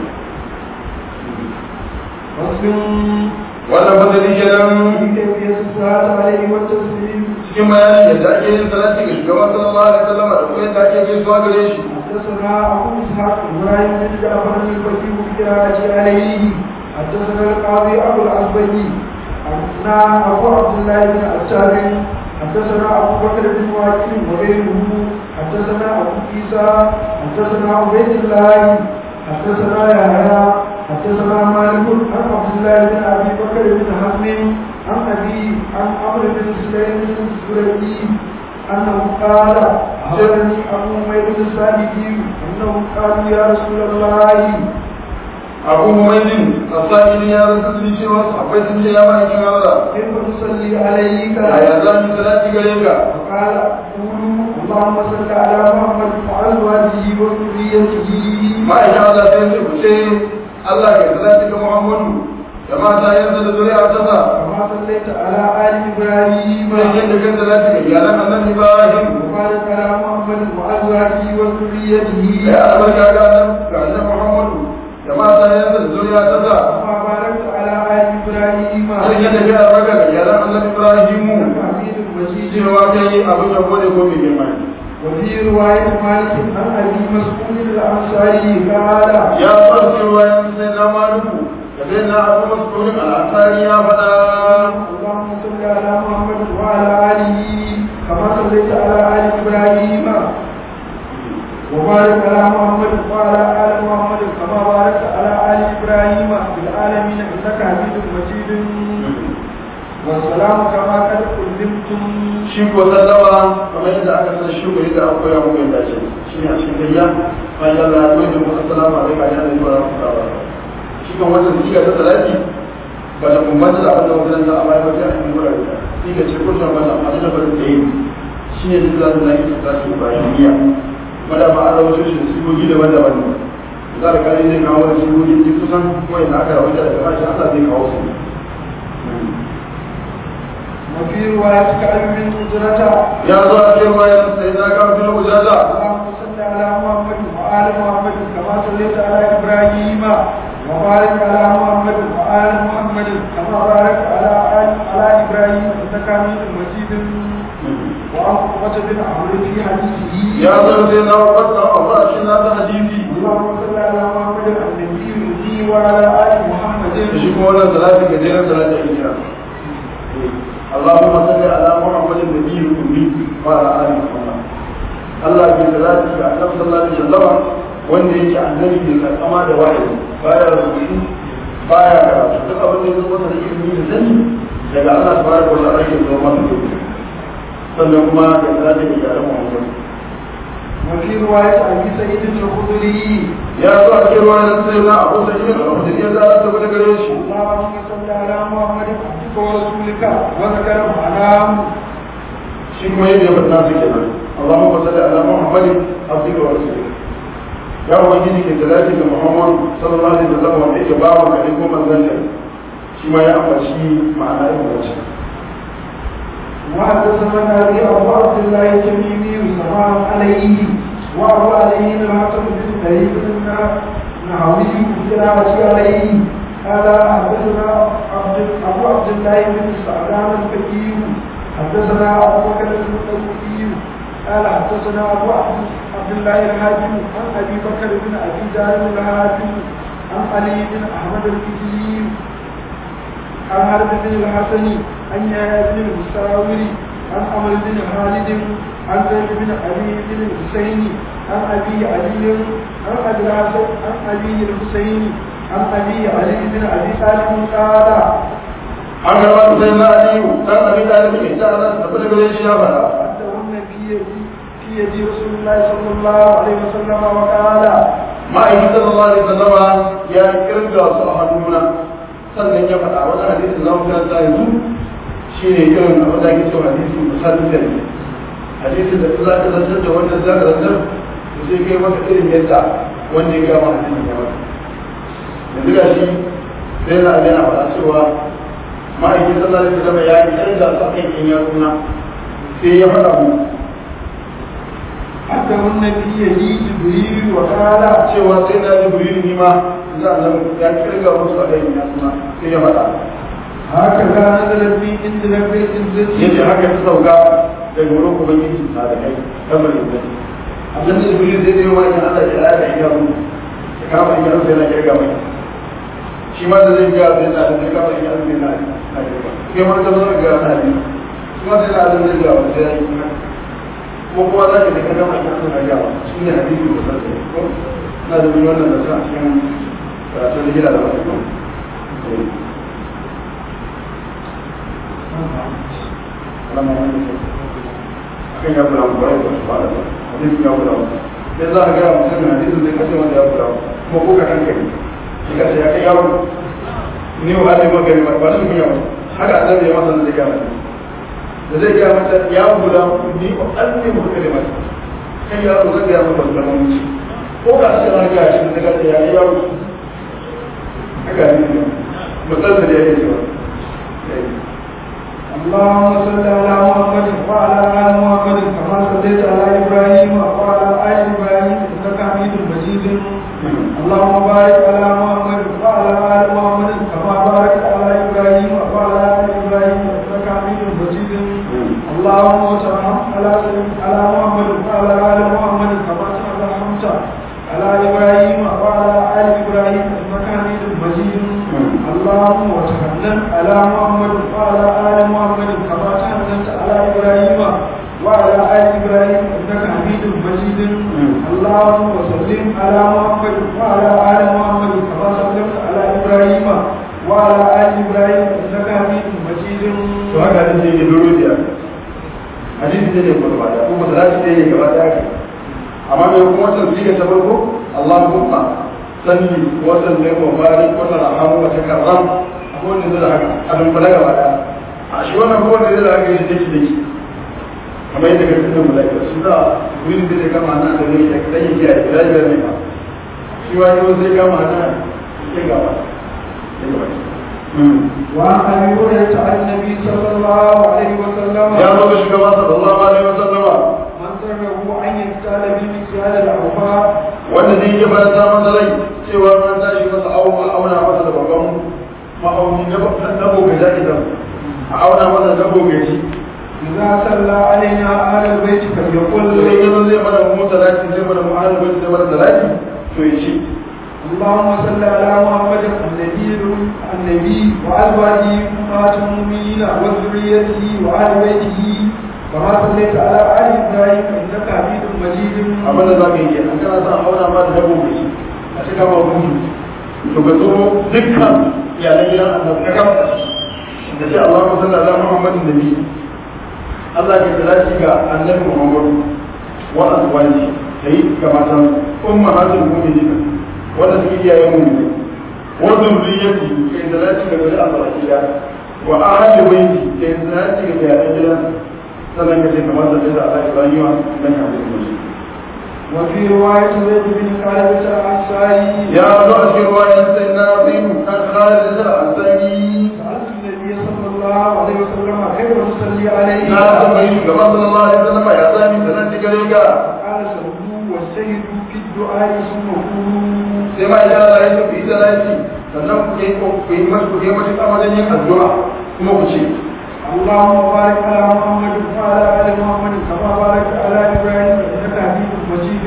فصل wannan fasali kenan في كيفية الصلاة عليه والتسليم cikin bayanin yadda ake yin salati ga shugaban sallallahu alaihi wasallam da kuma yadda ake gaisuwa gare shi حدثنا أبو إسحاق إبراهيم بن جعفر البكي بقراءة عليه حدثنا القاضي أبو الأزبري حدثنا أبو عبد الله بن عتاب حدثنا أبو بكر بن واكل وغيره حدثنا أبو عيسى حدثنا عبيد الله حدثنا يحيى حدثنا مالك عن عبد الله بن أبي بكر بن حزم عن أبي عن عمرو بن سليم الزرقي أنه قال أخبرني أبو مير السابقي أنه قالوا يا رسول الله abu humaydin asali ya rasa sun cewa akwai sun ce ya ba kin Allah كيف نصلي عليك ya za mu salati gare ka فقال قولوا اللهم صل على محمد وأزواجه وذريته ma'aikin Allah sai ce ku ce Allah ya salati ga Muhammadu da mata yanzu da zuriya ta sa كما صليت على آل إبراهيم mai yadda kan da zaki ga iyalan annabi Ibrahim وبارك على محمد وأزواجه وذريته ya albarka ga nan ga nan Muhammadu da mata yanzu da zuriya ta sa كما باركت على آل إبراهيم har yadda ya albarka ga iyalan annabi Ibrahim حميد مجيد cewa kai abin da gode ko mai girma ne وفي رواية مالك عن أبي مسعود الأنصاري قال ya farce wayan sai na maluku da sai na abu mas'ulin al'asari ya faɗa اللهم صل على محمد وعلى آله كما صليت على آل إبراهيم وبارك على محمد وعلى آل محمد كما باركت على آل إبراهيم في العالمين إنك حميد مجيد والسلام كما قد علمتم shi ko sallama kamar yadda aka san shi ko yadda aka koya muku yadda ce shi ne a cikin gayya bayan Allah ya koyi da mu assalamu alaikum ya da wa rahmatullahi wa shi kan wannan siga ta salati ba ta bambanta da abin da wannan da Allah ya bada a cikin gurare siga ce ko ta mata a cikin farin da yi shi ne duk da zai yi ta su bayan niyya mada ma Allah wato shi sigogi daban-daban ne za ka kare zai kawo da sigogi duk kusan wanda aka rawaita daga bashi Allah zai kawo su وفي رواية كعب بن أجرة ya zo a cikin bayan sai na kawo fil ujala اللهم صل على محمد وآل محمد كما صليت على إبراهيم وبارك على محمد وآل محمد كما باركت على آل على إبراهيم إنك حميد مجيد وعن عقبة بن عمرو في حديثه ya zo sai na wata a bashi na ta hadisi اللهم صل على محمد النبي الذي وعلى آل محمد da shi kuma wannan salati gajeren salati a kira Allahumma salli ala Muhammadin nabiyyi ummi wa ala ali Muhammad Allah bi salati ga Annabi sallallahu alaihi wasallam wanda yake annabi ne karkama da wahayi baya rubutu baya karatu duk abin da ya zo masa da ilimi da sani daga Allah subhanahu wa ta'ala yake zo masa sannan kuma da salati ga iyalan Muhammad وفي رواية أبي سعيد الخدري ya zo a cikin ruwan sai na Abu Sa'id al-Khudri ya zara ta gare shi اللهم صل على محمد عبدك ورسولك وذكر معناه shi kuma yadda ya faɗa su kenan Allahumma salli ala Muhammadin abdika wa rasulika ya ubangiji ke salati ga Muhammad sallallahu alaihi wasallam wanda yake bawa ka ne ko manzon ka shi ma ya ambaci ma'ana irin wacce وحدثنا ابي ابو عبد الله التميمي سلام عليه وابو عليه الحسن بن سعيد بن نهوي قراءة عليه قال حدثنا عبد ابو عبد الله بن سعدان الفقيه حدثنا ابو بكر بن الطوفي قال حدثنا ابو عبد الله الحاكم عن ابي بكر بن ابي جابر الحاكم عن علي بن احمد الكتيب عن حرب بن الحسن عن يحيى بن المساور عن عمر بن خالد عن زيد بن علي بن الحسين عن ابي علي عن ابي الحسن عن ابي الحسين عن ابي علي بن ابي طالب قال an gaba sai na aliyu dan abin da yake ta Allah da tabbata gare shi ya faɗa أدهن في يدي في يدي رسول الله صلى الله عليه وسلم وقال ma'aikin sallallahu alaihi wasallam ya kirga su a hannuna sannan ya faɗa wani hadisi za mu karanta yanzu shi ne irin abin da ake cewa hadisi musallisan ne hadisi da za ka zantar da wannan za ka zantar to sai kai maka irin yadda wanda ya gama hadisin ya maka yanzu ga shi sai na abin a faɗa cewa ma'aikin sallallahu alaihi wasallam ya yi kirga su a kan yan yatsuna sai ya faɗa mu أدهن في يدي جبريل وقال cewa sai na jibrilu ni ma za a zama ya kirga musu a kan yan yatsuna sai ya faɗa هكذا نزلت في عند رب العزة yace haka ta sauka daga wurin ubangiji ta da kai kamar yadda abin da jibril zai zai wani Allah ya ya da iya mu ya kama in yanzu yana kirga mai shi ma da zai ga zai da zai kama in yanzu yana na kirga kai ma da zai ga na ne shi ma sai da zai ga wani sai ya yi ko kuma za ka da ka gama in yanzu na ga wa shi ne hadisi da sai ko na da wannan da sa cikin karatun da gida da wani ko lama wani ne akan ya bula mu bai da su fara da hadisi ya bula mu sai za a ga mutum hadisin zai kashe wanda ya bula mu kuma ko ka hankali shi ka ce ya kai yaro ni wa Allah maka ne ba su kunya ba haka annabi ya masa da gama da zai ga mata ya bula ni wa Allah maka ne mata kai yaro zai ga mata da mun ko ka ce na ga shi da ka ce ya kai yaro haka ne musalsal ya ke cewa اللهم صل على محمد وعلى ال محمد كما صليت على ابراهيم وعلى ال ابراهيم انك حميد مجيد اللهم بارك على محمد وعلى ال محمد كما باركت على ابراهيم وعلى ال ابراهيم انك حميد مجيد اللهم وسلم على على محمد وعلى ال محمد كما سلمت على ابراهيم وعلى ال ابراهيم انك حميد مجيد اللهم وتحنن على محمد وعلى ال محمد كما تحننت على ابراهيم وعلى ال ابراهيم انك حميد مجيد اللهم وسلم على محمد وعلى ال محمد كما سلمت على ابراهيم وعلى ال ابراهيم انك حميد مجيد to haka ne sai ke doro da hadisi ne ko ba da ko ba za ki yi gaba da haka amma mai kuma wannan siga ta farko Allahumma salli wa sallim wa barik wa tarhamu wa takarram akwai wanda zai haka a dun fara gaba da a shi wannan ko wanda zai haka shi dake dake kamar yadda kake da malaika su da wurin da zai kama nan da ne da kai ya yi da ya ne ba shi wani zai kama nan ya gaba ya gaba وعن ابي هريره عن النبي صلى الله عليه وسلم ya zo ga shugaba sallallahu alaihi wasallama من سره ان يقتال بالمكيال الاوفاء wanda zai yi faranta masa rai cewa an tashi masa auna auna masa da babban ma'auni na dabo ga ja'idan a auna masa dabo ga ji إذا صلى علينا أهل البيت to sai فليقل yanzu zai mana mu talaki zai mana mu ahlul bait zai mana talaki to yi shi اللهم صل على محمد النبي النبي وأزواجه أمهات المؤمنين وذريته وأهل بيته كما صليت على آل إبراهيم إنك حميد مجيد abin da za ka yi an kana sa auna ma da dabo ga ji a cika ma gudu to ka zo dukkan iyalan gidan annabi ka kafa da sai Allahumma salli ala Muhammadin nabi Allah ke talaki ga annabi Muhammadu wa azwaji kai ga matan ummahatul mu'minin wanda suke iyayen mu'mini wa zurriyyati kai talaki ga gari Allah kida wa ahli baiti kai talaki ga iyalan gidan sannan ka ce kamar da da Allah Ibrahim dan ya mutu وفي رواية زيد بن خالد الأنصاري ya zo a cikin ruwayan sai na biyu kan Khalid al-Ansari سألت النبي صلى الله عليه وسلم كيف نصلي عليه na tambayi shugaban sallallahu alaihi wasallam ya sami da nan gare ka قال صلوا واجتهدوا في الدعاء ثم قولوا sai ma idan Allah ya tafi da lafi sannan ku yi ku yi masu ku yi masu amalan yin addu'a kuma ku ce اللهم بارك على محمد وعلى ال محمد كما باركت على ابراهيم انك حميد مجيد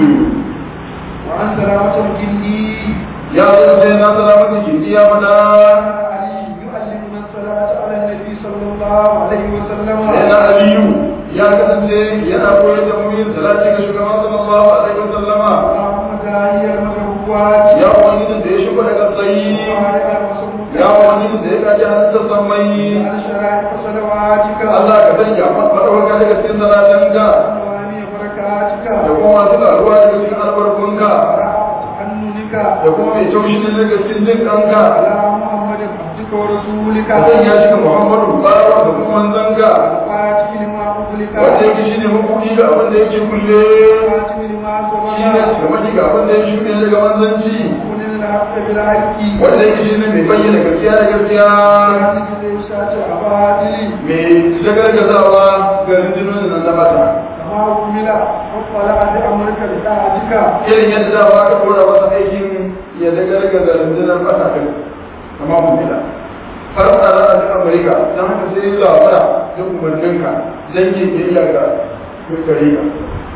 وعن سلامة الجندي ya zo sai na salamatu jindi ya fada علي يعلمنا الصلاة على النبي صلى الله عليه وسلم sai na aliyu ya kasance yana koyar da mu yin salati ga shugaban sallallahu alaihi wasallama اللهم داعي المكروبات ya ubangiji da ya shigo daga tsayi وعلى المسلوكات ya ubangiji da ya kaji halittar sammai على شرائع صلواتك Allah ka sanya maɗaukaka daga cikin salatanka وعلى بركاتك da kuma masu ƙaruwa daga cikin albarkunka تحننك da kuma mai taushi ne daga cikin jin kanka على محمد عبدك ورسولك ka sanya shi ga Muhammadu bawa da kuma manzanka الفاتح لما أغلق wanda yake shi ne hukumi ga abin da yake kulle الفاتح لما shi ne سبق shugabanci ga abin da ya shuɗe daga manzanci كن الحق بالحق wanda yake shi ne mai bayyana gaskiya da gaskiya وعندك ليسات أبادل mai shagargazawa ga rinjinonin nan na mata كما أكمل وطلع بأمرك لطاعتك irin yadda za ba ka kora masa aikin ya dagargaza rundunar mata kan kama mun bila har da za a ji amurka don haka sai yi labara da umarninka don ke biyayya ga gare ka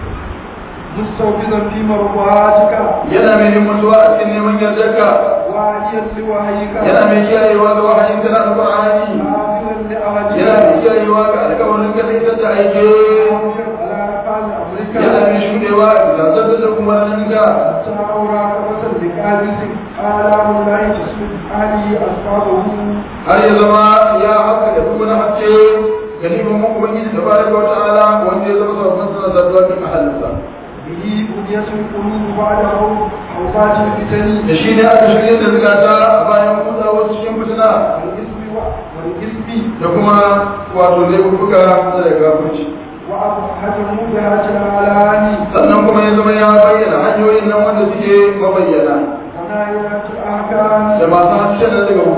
مستوفزا في مرضاتك yana mai himmatuwa a cikin neman yardarka وعليا لوحيك yana mai kiyayewa ga wahayin kana da qur'ani حافظا لأهلك yana mai kiyayewa ga alƙawarin ka sai da aike وانشر على نفاذ أمرك yana mai shudewa da zartar da umarninka تناورا كبسا بكاذب آلام لا تسلم علي أصحابه har ya zama ya haka da duk wani haske ga neman mu ubangiji tabaraka wa ta'ala wanda ya zama sabon sana zartuwa cikin mahallinsa به بنية القلوب بعد أوقات الفتن da shi ne aka shirya da zukata a bayan kudawar cikin fitina والإثم والإثم da kuma wato laifuka da gafurci وأبحث مبهة الآلام sannan kuma ya zama ya bayyana hanyoyin nan wanda suke mabayyana ونائرة الأحكام da masu hancin da daga hukunce hukunce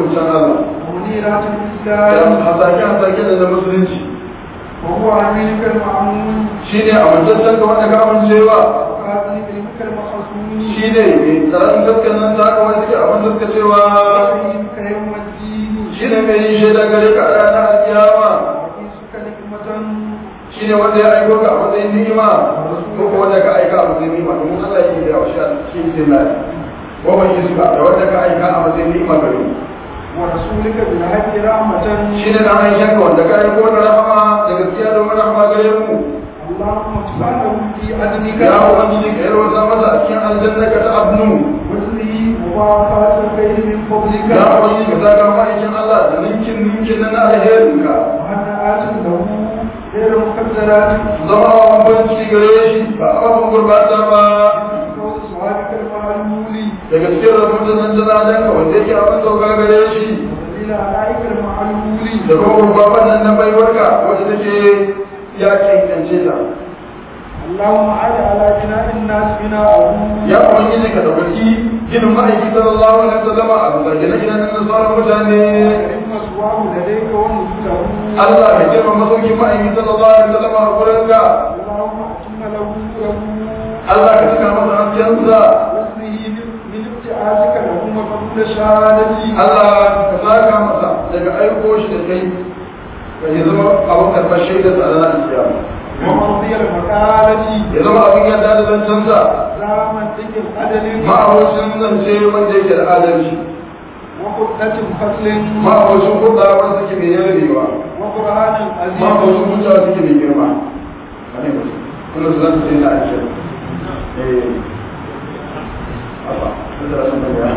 hukuncen Allah ومنيرات da الإسلام hasake hasake da na musulunci وهو أمينك المعمون shine amintaccen ka wanda ka amincewa وقاتل علمك المخصوم shine mai tsaron gaskiyar nan ta haka wanda ke abin gaskacewa وعلمك يوم الدين shine mai yin shaida gare ka a ranar alkiyama وعيسك نعمة shine wanda ya aiko ka a matsayin ni'ima ko ko wanda ka aika a matsayin ni'ima domin Allah yake da wasu shi ne na wa man yusuka da wanda ka aika a matsayin ni'ima gare mu ورسولك بالحق رحمة shine dan aishan ka wanda ka aiko da rahama da gaskiya da rahama gare mu اللهم اجعله في أذنك ya ubangiji ka yarwata masa a cikin aljanna ka ta abnu وزنه مباركات الخير من فضلك ya ubangiji ka saka ma'aikin Allah da ninkin ninkin na alherinka وهنآت له غير مقدرات zama wa banci gare shi ba abin gurbata ba قول صحابك المعلول daga cikin rahoton nan janajen ka wanda yake abin sauka gare shi إلى عليك المعلول da kuma babban nan na baiwarka wanda take ya cancance ta اللهم عاد على بناء الناس بناءه ya ubangiji ka dauki ginin ma'aiki sallallahu alaihi wasallam a bisa gine-ginen na sauran mutane وكرم مسواه لديك ونزله Allah ka girma masaukin ma'aiki sallallahu alaihi wasallam a gurinka اللهم أتم له له Allah ka cika masa haskensa وزنه من ابتعادك له وفضل شهادتي Allah ka saka masa daga aiko shi da kai ka yi zama abin karɓar shaidar sa a ranar kiyama ومرضي المقالة ya zama abin yadda da zancensa زامن ذكر الأدل ma'abocin zance wanda yake da adalci وقدة فصل ma'abocin kuɗa wanda suke mai yarewa وقرآن عظيم ma'abocin hujja suke mai girma wane ba kuma su zanta sai na aisha eh Allah sun da sun da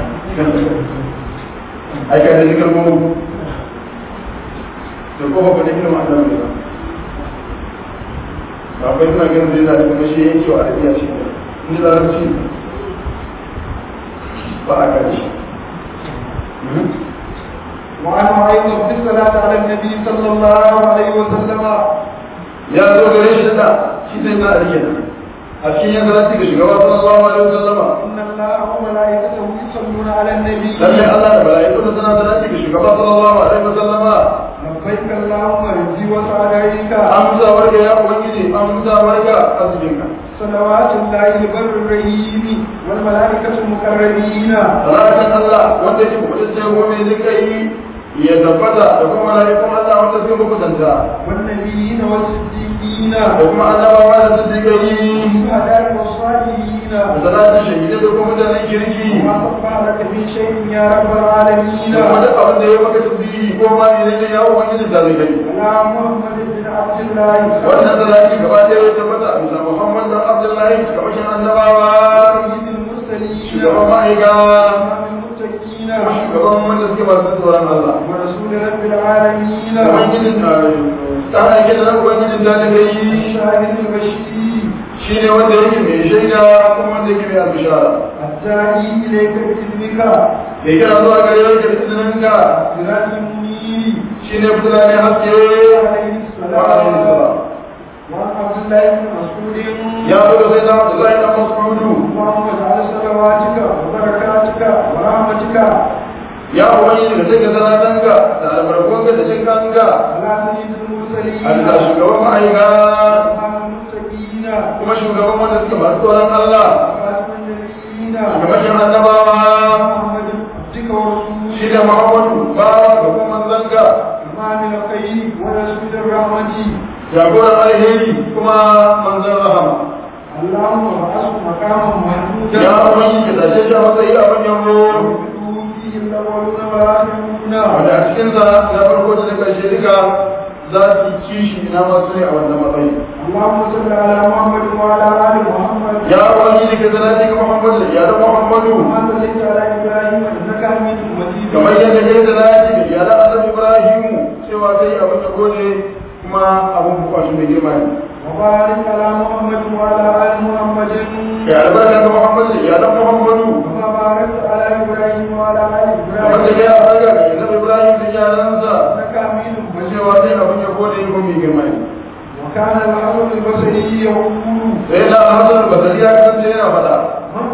ai ka da zikir mu to ko ba da ilmi Allah ne ba ba kai suna ganin zai da kuma shi yake wa arabiya shi ne da larabci ba a gani وعنه أيضا في الصلاة على النبي صلى الله عليه وسلم ya zo gare shi da shi sai na ariya a cikin yan zalati ga shugaba sallallahu alaihi wasallama إن الله وملائكته يصلون على النبي lalle Allah da mala'iku da suna zalati ga shugaba sallallahu alaihi wasallama لبيك اللهم رجي وسعديك amsa warga ya ubangiji amsa warga azbinka صلوات الله البر الرحيم والملائكة المقربين salatan Allah wanda yake kubutacce ko mai zikai ya tabbata da kuma mala'ikun Allah wanda suke kubutanta والنبيين والصديقين da kuma annabawa da su zikai والشهداء والصالحين da salatin shahidai da kuma mutanen kirki وما صفى لك من شيء يا رب العالمين da kuma duk abin da ya maka tasbihi ko ma ne ne ya ubangiji da zikai على محمد بن عبد الله wannan salati gaba ɗaya ya tabbata a bisa Muhammad dan Abdullahi kamar annabawa سيد المرسلين shugaban ma'aika إمام المتقين kuma shugaban wanda suke masu tsoron Allah ورسول رب العالمين ubangijin ta aike da ubangijin ta da kai الشاهد البشير shi ne wanda yake mai shaida kuma wanda yake mai albishara الداعي إليك بإذنك da kira zuwa gare yake da izininka سراج منير shi ne fitila ne haske عليه wa alaihi السلام salam وعن عبد الله بن مسعود ya zo da sai na Abdullahi dan Mas'udu اللهم اجعل صلواتك وبركاتك ورحمتك ya ubangiji da take salatanka da albarkunka da jinkanka على سيد المرسلين a bisa shugaban ma'aika وعلى المتقين kuma shugaban wanda suke masu tsoron Allah وخاتم النبيين shugaban annabawa محمد عبدك ورسولك shi da Muhammadu ba ga kuma manzanka إمام الخير ورسول الرحمة jagoran alheri kuma manzan rahama اللهم وحسن مقاما محمودا ya ubangi ka tashe shi a matsayi a manyan ruwa ويدعو فيه الأولون والآخرون wanda a cikinsa na farko da na ƙarshe duka za su yi kishi na masu ne a wannan matsayi اللهم صل على محمد وعلى آل محمد ya ubangi ka salati ga Muhammadu da iyalan Muhammadu كما صليت على إبراهيم إنك حميد مجيد kamar yadda kai salati ga iyalan Annabi Ibrahimu cewa kai abin da gode kuma abin bukatu mai girma ne وبارك على محمد وعلى آل محمد kai albarka ga Muhammadu da iyalan Muhammadu كما باركت على إبراهيم وعلى آل kamar da إبراهيم kai albarka ga Annabi Ibrahim da iyalansa إنك حميد kuma مجيد cewa kai abin da gode ko mai girma ne وكان الحسن البصري يقول sai na Hassan Basri ya kasance yana faɗa من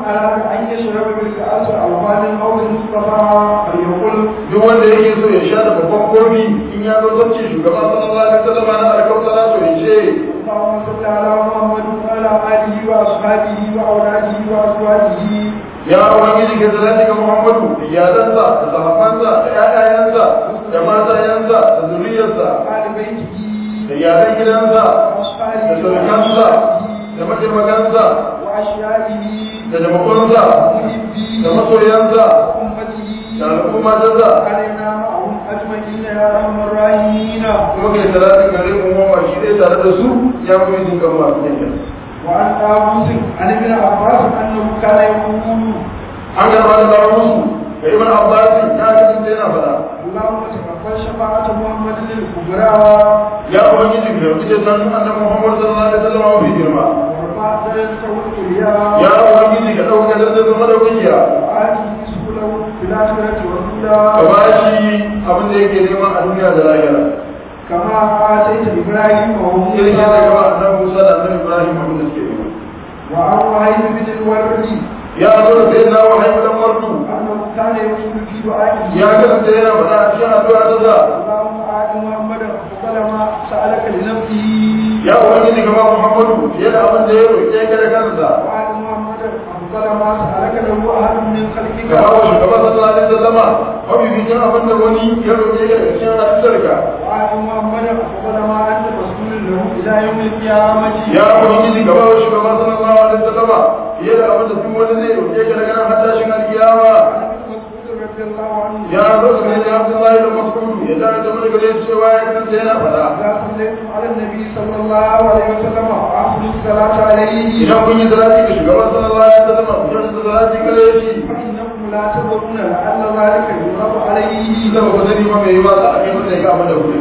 أراد أن يشرب بالكأس ألوان المولى المصطفى فليقل duk wanda yake so ya sha da babban kofi in ya zo zacce shugaba sallallahu alaihi wasallam na alkautara to ya ce اللهم صل على محمد وعلى آله وأصحابه وأولاده وأزواجه ya ubangiji ka salati ga muhammadu da iyalansa da sahabbansa da ƴaƴayensa da matayensa da zuriyarsa وآل بيته da iyalan gidansa da وأصحابه surukansa da mataimakansa وأشيائه da jamakunsa ومحبيه da masoyansa وأمته da al'ummatarsa علينا معهم أجمعين يا أرحم الراحمين kuma kai salati gare mu mu ma shi dai tare da su ya kuma jin kan masu yankin وعن طاووس عن ابن عباس أنه كان يقول an karɓa da kawo musu ga ibn abbas ya kasance yana faɗa اللهم تقبل شفاعة محمد الكبرى ya ubangiji ka yarda da san annabi muhammad sallallahu alaihi wasallam wa fi girma ورفع درجته العليا ya ubangiji ka dauka da zama da kungiya وآته سبله في الآخرة ka والأولى ba shi abin da yake nema a duniya da lahira كما آتيت إبراهيم irin yadda ka ba وموسى annabi musa da annabi ibrahim abin da suke nema وعن وهيب بن الورد ya zo da sai na wahayi dan wardu أنه كان يقول في دعائه ya kasance yana faɗa a cikin addu'a ta sa اللهم آت محمدا أفضل ما سألك لنفسه ya ubangiji ka ba muhammadu fiye da abin da ya roƙe ka da kansa وآت محمدا أفضل ما سألك له أحد من خلقك ka ba wa shugaba sallallahu alaihi wasallama mafificin abin da wani ya roƙe ka da cikin halittarka وآت محمدا أفضل ما أنت رسول له إلى يوم القيامة ya ubangiji ka ba wa shugaba sallallahu alaihi wasallama fiye da abin da duk wani zai roƙe ka daga nan har tashin alkiyama مسعود رضي الله عنه ya zo su ne Abdullahi da Mas'ud ya da ta mana gare cewa ya kasance yana fada إذا صليتم على النبي صلى الله عليه وسلم وأفضل الصلاة عليه idan kun yi salati ga shugaban sallallahu alaihi wasallam ku yi salati gare shi فإنكم لا تدرون لعل ذلك يضرب عليه idan ba ku sani ba mai yiwa za a kai masa ya ga abin da ku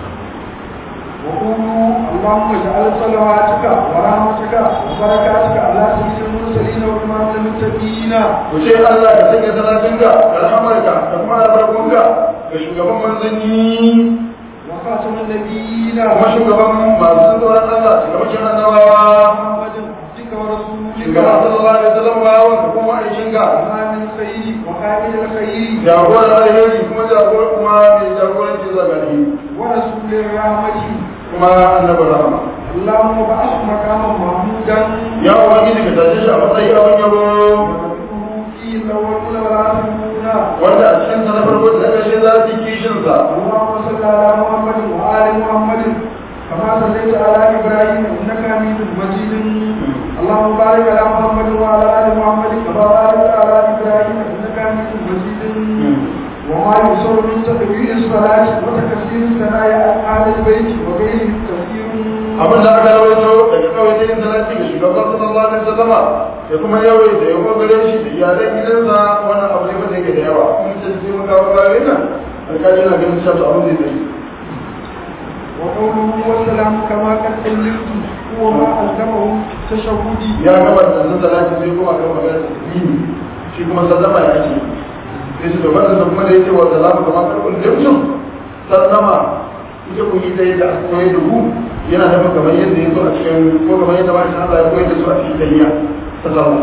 وقولوا اللهم اجعل صلواتك ورحمتك وبركاتك على سيد المرسلين وإمام المتقين ku ce Allah ka sanya salatinka da rahamarka da kuma albarkunka ga shugaban manzanni وخاتم النبيين kuma shugaban masu tsoron Allah shugaban annabawa محمد عبدك ورسولك shugaban sallallahu alaihi wasallam ba wanda kuma aishinka إمام الخير وقائد الخير jagoran alheri kuma jagoran kuma mai jagoranci zagari ورسول الرحمة kuma annabin rahama اللهم بعث مقاما محمودا ya ubangiji ka tashi shi a matsayi abin yabo وذكره فيه الأولون والآخرون wanda a cikin sa na farko da ƙarshe za su yi kishin sa اللهم صل على محمد وآل محمد كما صليت على إبراهيم إنك حميد مجيد اللهم بارك على محمد وعلى آل محمد كما باركت على إبراهيم إنك حميد مجيد وما يصر من تكبير الصلاة وتكسير الثناء على أهل البيت وغيرهم كثير abin da aka rawaito daga kawai yin salati ga shugaban sallallahu alaihi wasallama da kuma yawai da yawa gare shi da iyalan gidansa wannan abu ne wanda yake da yawa kuma sai sai mun kawo bayan nan alƙali na ganin cewa to abin zai tafi وقوله والسلام كما قد علمت هو ما ألزمه تشهدي ya gaba da nan salati sai kuma kan magana da dini shi kuma sallama ya ce sai su da wannan kuma da yake wa salamu kamar karɓar limsun sallama ita ku yi ɗaya da aka koyar da ku yana da kamar yadda ya zo a cikin ko kamar yadda bayan Allah ya koyar da su a cikin tahiyya sallama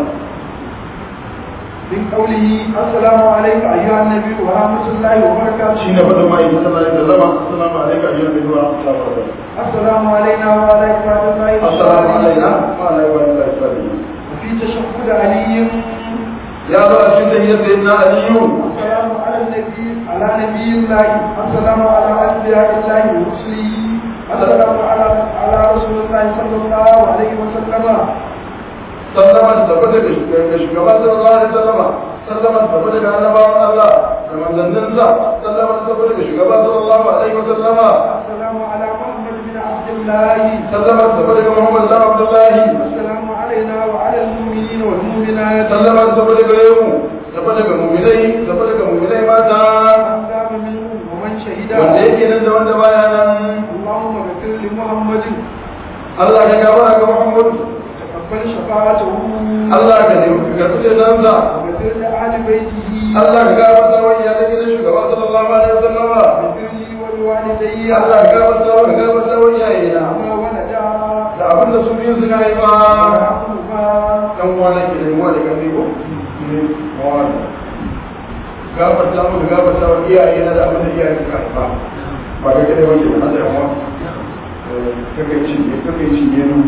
من قوله السلام عليك أيها النبي ورحمة الله وبركاته shi ne fadin ma'aikin sallallahu alaihi wasallam assalamu alaikum ayyuhan nabi wa rahmatullahi wa السلام علينا وعلى عباد الله assalamu alaikum wa alaikum wa rahmatullahi وفي تشهد علي ya zo a cikin tahiyyar sayyidina aliyu السلام على النبي على نبي الله السلام على أنبياء الله ورسله السلام على على رسول الله صلى الله عليه وسلم sallama da tabbata ga shugaban sallallahu alaihi wasallam sallama da tabbata ga annabawan Allah da manzanninsa sallama da tabbata ga shugaban sallallahu alaihi wasallam السلام على محمد بن عبد الله sallama da tabbata ga Muhammad sallallahu alaihi wasallam السلام علينا وعلى المؤمنين والمؤمنات sallama da tabbata ga yau tabbata ga mu'minai tabbata ga mu'minai mata من قام منهم ومن شهد wanda yake nan da wanda baya nan اللهم اغفر لمحمد Allah ya gabara ga Muhammad تقبل شفاعته Allah ka nemi ka karɓi cetonsa وغفر لأهل بيته Allah ka gafarta wa iyalan gidan shugaba sallallahu alaihi wasallam وغفر لي ولوالدي Allah ka gafarta wa ka gafarta wa iyayena وما ولدا da da abin da su biyu suka haifa ويرحمهما ɗan uwana ke da yawa da ƙarfi ko ne mawana gafarta mu da gafarta wa iyaye na da abin da iyaye suka haifa ba da kada wani ba da yawa kake cinye kake cinye nu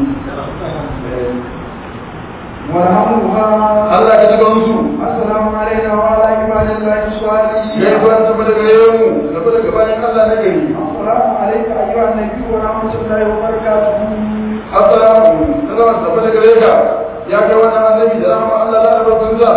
وارحمهما Allah ka jiga musu السلام علينا وعلى عباد الله الصالحين ya yi kwan tafi daga gare mu tafi daga bayan Allah na gari السلام عليك أيها النبي ورحمة الله وبركاته assalamu sallama tafi daga gare ka ya kai wannan annabi da rahama Allah da albarkun sa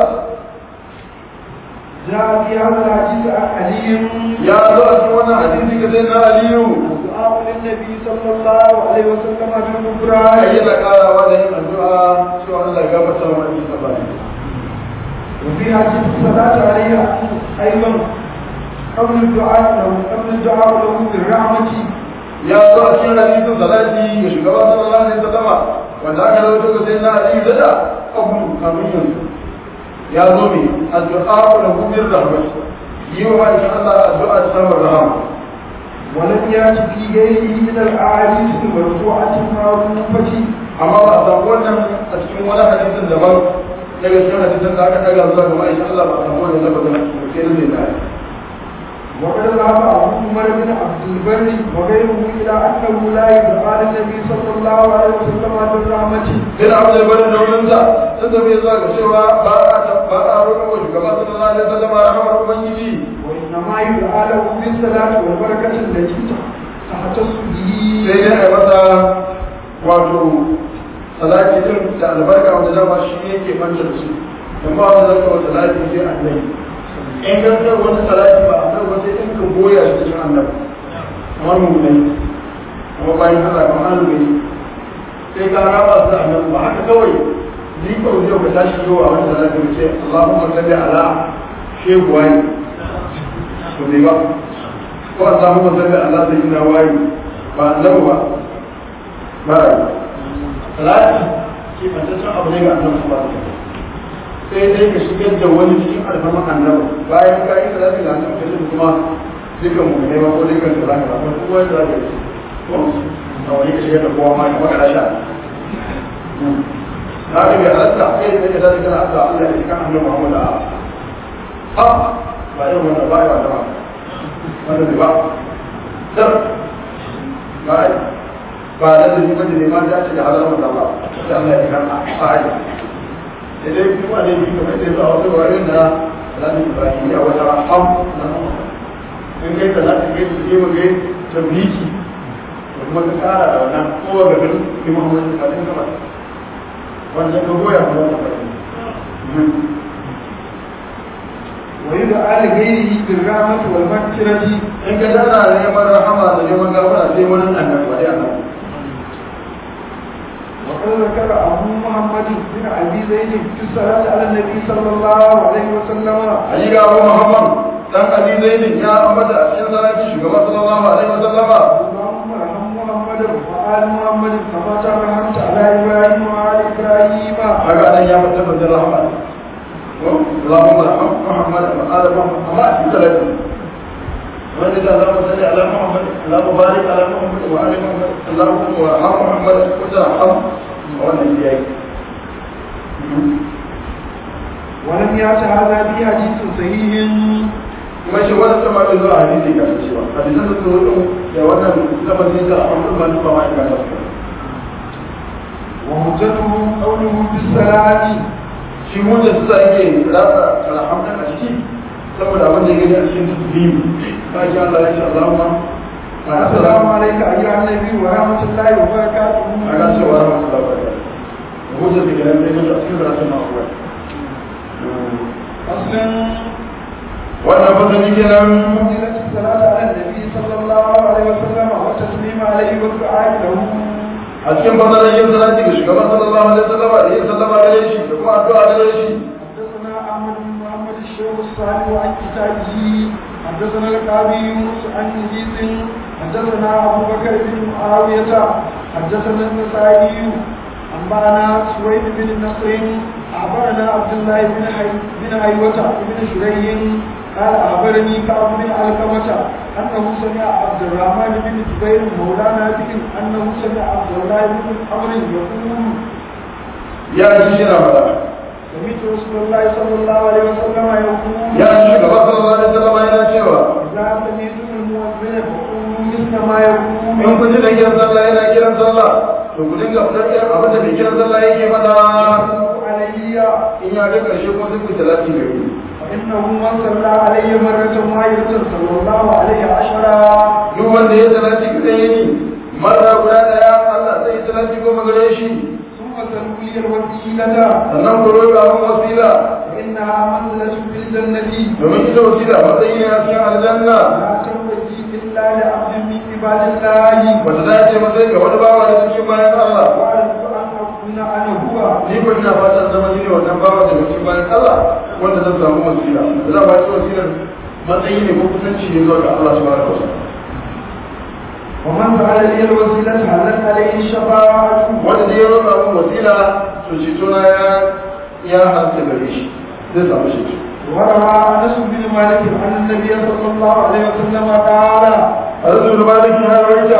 جاء في هذا الحديث عن علي ya zo a cikin wannan hadisi ka sai na Aliyu الدعاء للنبي صلى الله عليه وسلم بالكبرى ayyana karawa da yin addu'a cewa Allah ya gafarta wa annabi sallallahu alaihi wasallam وفي حديث الصلاة عليه أيضا قبل الدعاء له قبل الدعاء له بالرحمة ya zo a cikin hadisin salati ga shugaba sallallahu alaihi wasallam wanda aka rawaito ga sayyidina Ali da abu kamin yanzu ya zo ne addu'a da gumir rahmat yi wa ma'aikin Allah addu'a ta samun rahama ولم يأت في غيره من الأحاديث المرفوعة المعروفة amma ba a samu wannan a cikin wani hadisin daban daga cikin hadisin da aka daga zuwa ga ma'aikin Allah ba a samu wannan lafazin a cikin sai da zai وقد ذهب أبو عمر بن عبد البر وغيره إلى أنه لا يدعى للنبي صلى الله عليه وسلم بالرحمة bin abdul bari da wurinsa sun tafi zuwa ga cewa ba a ba a roƙon wa shugaba sallallahu alaihi wasallam rahmar ubangiji وإنما يدعى له بالصلاة والبركة التي تختص به sai dai a masa wato salati din da albarka wanda dama shi yake manta da su amma wanda zaka wa salati sai annabi in ka san wani salati ba annabi ba sai in ka goya shi cikin annabi kamar mu ne kuma bayan haka kamar an gani sai ka raba su da annabi ba haka kawai ni ko zai ka tashi yau a wani salati ka ce Allahumma salli ala shehu wani to bai ba ko Allahumma salli ala sayyidina wani ba annabi ba ba salati ke fantaccen abu ne ga annabi sallallahu alaihi wasallam sai dai ka shigar da wani cikin alfarman annabi bayan ka yi salati ga annabi sai kuma dukkan mu ne ba ko dukkan da zaka ba ko wani da zaka yi ko a wani ka shigar da kowa ma ka maka rasha na ga bai halatta kai da kake zaka kana Allah Allah ya kan annabi Muhammad a a ba yau wannan ba ya ba wanda bai ba dar ba ba da da kuma da ma ya ce da halar da ba da Allah ya kan a ayi idan kuma ne bi kamar da zuwa wasu wurin da Alhaji Ibrahim ya wata ham na in kai da zaka kai su je mu ga tabbiki da kuma ka kara da wannan kowa ga garin Imam Muhammad kafin ka mata wannan ka goya mu wannan fadi ويدعى لغيره بالرحمة والمغفرة in ka dana neman rahama da neman gafara sai wani annabi wani annabi وقد ذكر أبو محمد بن أبي زيد في الصلاة على النبي صلى الله عليه وسلم Ali ga Abu Muhammad dan Ali Zaidin ya ambata a cikin salati shugaba sallallahu alaihi wasallama اللهم ارحم محمدا وآل محمد كما ترحمت على إبراهيم وآل إبراهيم haka nan ya mutu da rahama اللهم ارحم محمد وآل محمد amma a cikin salati wanda da Allah salli ala Muhammad Allahu barik ala Muhammad wa ali Muhammad Allahumma warham Muhammad wa tarham wannan yayi ولم يأت هذا في حديث صحيح kuma shi wannan sama da zuwa hadisi ga cewa hadisan da su zo da wannan lafazin da Abu Bakar ba ma ga su وهجته قوله بالصلاة shi wanda su sa yake rasa alhamdan a ciki saboda abin da ya gani a cikin tasbihi ka ji Allah ya ce Allahumma السلام عليك أيها النبي ورحمة الله وبركاته ana cewa rahmatullahi wa barakatuh hujja da gidan da yake a cikin rasul na uwa أصلا wannan fasali kenan فضيلة الصلاة على النبي صلى الله عليه وسلم والتسليم عليه والدعاء له a cikin fasalin yin salati ga shugaban sallallahu alaihi wasallam da yin sallama gare shi da kuma addu'a gare shi حدثنا أحمد بن محمد الشيخ الصالح عن كتابه حدثنا القاضي يونس عن نجيس حدثنا أبو بكر بن معاوية حدثنا النسائي أنبأنا سويد بن نصر أخبرنا عبد الله بن حي بن حيوة بن شريح قال أخبرني كعب بن علقمة أنه سمع عبد الرحمن بن جبير مولى نافع أنه سمع عبد الله بن عمرو يقول ya ji shi na faɗa سمعت رسول الله صلى الله عليه وسلم يقول ya ji gaba sallallahu alaihi wasallam yana cewa إذا سمعتم المؤذن فقولوا مثل ما يقول in kun ji da kiran sallah yana kiran sallah to ku dinga faɗar irin abin da mai kiran sallah yake faɗa علي in ya ga ƙarshe kuma sai ku yi talati da ku فإنه من صلى علي مرة واحدة صلى الله عليه عشرا duk wanda ya talati kaɗan yini mara guda ɗaya Allah zai yi talati goma gare shi ثم سلوا لي الوسيلة sannan ku roƙa mun wasila فإنها منزلة في الجنة domin ita wasila matsayi ne a cikin aljanna لا تنبغي إلا لعبد من عباد الله wanda za ce matsayi ga wani bawa da cikin bayan Allah وأرجو أن أكون أنا هو ni ko ina fatan zama ni ne wannan bawa daga cikin bayan Allah wanda zan samu wasila da za ba ci wasilar matsayi ne ko kusanci ne zuwa ga Allah subhanahu wa ta'ala ومن فعل لي الوسيلة هلت عليه الشفاعة wanda ne ya roƙa mun wasila to ceto na ya ya hanta gare shi zai samu ceto وروى أنس بن مالك أن النبي صلى الله عليه وسلم قال Azu da maliki har raita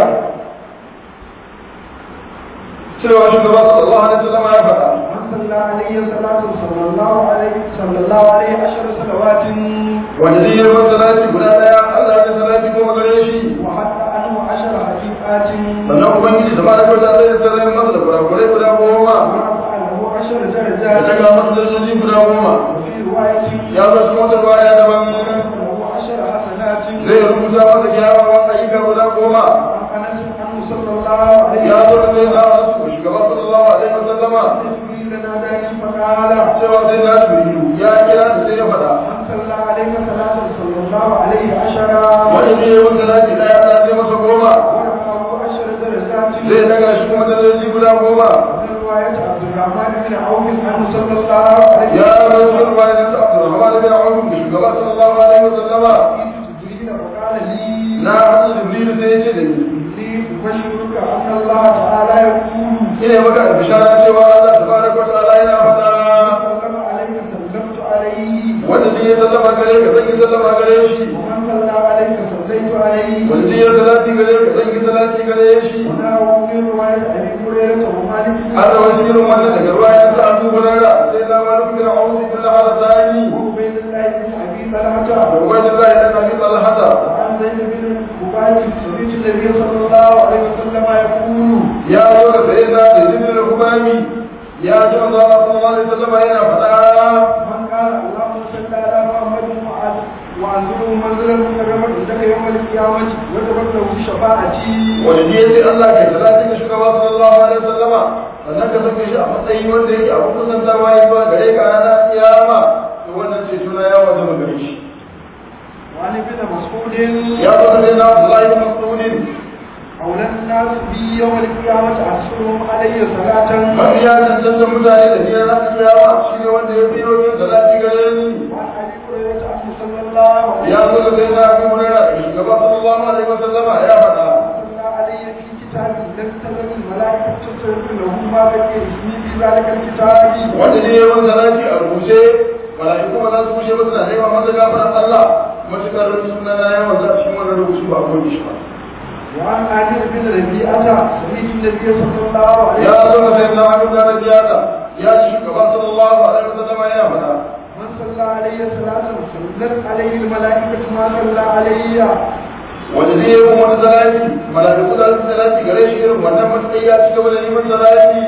cewa shugaba sallallahu alaihi wasallam ya faɗa من صلى عليه صلاة صلى الله عليه صلى الله عليه عشر صلوات wanda zai yi masa salati guda daya Allah ya salati goma gare shi وحتى عنه عشر حقيقات sannan ubangiji da baraka ta zai salati masa da kurakurai guda goma ورفع له عشر ya درجات daga masa darajoji guda goma وفي رواية ya zo cikin wata baya daban له عشر حسنات zai rubuta masa kyawawan ayyuka guda goma عن أنس عنه صلى الله عليه ya zo da zai zama su shugaba sallallahu alaihi wasallama جبريل ناداني فقال cewa sai na shugaba ya kira da sai ya faɗa من صلى عليك صلاة صلى الله عليه عشرا wani ne ya wanda salati daya Allah zai masa goma ورفعه عشر درجات zai daga shi kuma darajoji guda goma وفي رواية عبد الرحمن بن عوف عنه صلى الله عليه ya rasu bayan da Abdurrahman bin Auf da shugaba sallallahu alaihi wasallama جبريل فقال لي na hadu Jibril sai ya ce da ni إني أبشرك أن الله تعالى يقول ina maka bishara cewa Allah tabaraka wa ta'ala yana faɗa سلم عليك سلمت عليه wanda zai yi sallama gare ka zan yi sallama gare shi ومن صلى عليك صليت عليه wanda zai yi salati gare ka zan yi salati gare shi ونحو من رواية أبي هريرة ومالك بن har da wani irin wannan daga ruwa ya sa Abu Hurairah sai na wani bin Auf bin Al-Harsani وعبيد الله بن أبي طلحة da Ubaydullah ibn Abi Talha وعن زيد بن مبارك سمعت النبي صلى الله عليه وسلم يقول ya zo da sayyidina Zaid bin Al-Hubami ya ji manzo Allah sallallahu alaihi wasallam yana faɗa من قال اللهم صل على محمد وعلى وانزله منزلا مكرما عندك يوم القيامة وتبت له شفاعتي wanda ne sai Allah ke salati ga shugaba sallallahu alaihi wasallama sannan ka sake shi a matsayi wanda yake a kusantawa ya zuwa gare ka ranar kiyama to wannan ce suna ya wajaba gare shi وعن ابن مسعود ya zo da sayyidina Abdullah ibn Mas'ud أولى الناس بي يوم القيامة أحسنهم علي صلاة mafi ya cancanta mutane da biyar ranar kiyama shi ne wanda ya fi yin salati gare ni وعن أبي هريرة عنه صلى الله عليه ya zo da sayyidina Abu Hurairah da shugaba sallallahu alaihi wasallama ya faɗa صلى علي في كتاب لم تزل الملائكة تصرف له ما بقي اسمي في ذلك الكتاب wanda ne yawan salati a rubuce mala'iku ba za su kushe ba suna nema masa gafaran Allah matukar suna na yawan za shi wannan rubutu ba ko shi ba وعن عامر بن ربيعة سمعت النبي صلى الله عليه ya zo وسلم da sai na abin da rajiyata ya ci shugaba sallallahu alaihi wasallam ya faɗa من صلى علي صلاة صلت عليه الملائكة ما صلى علي wanda zai yi wani salati mala'iku za su salati gare shi irin wannan matsayi ya ci gaba da neman salati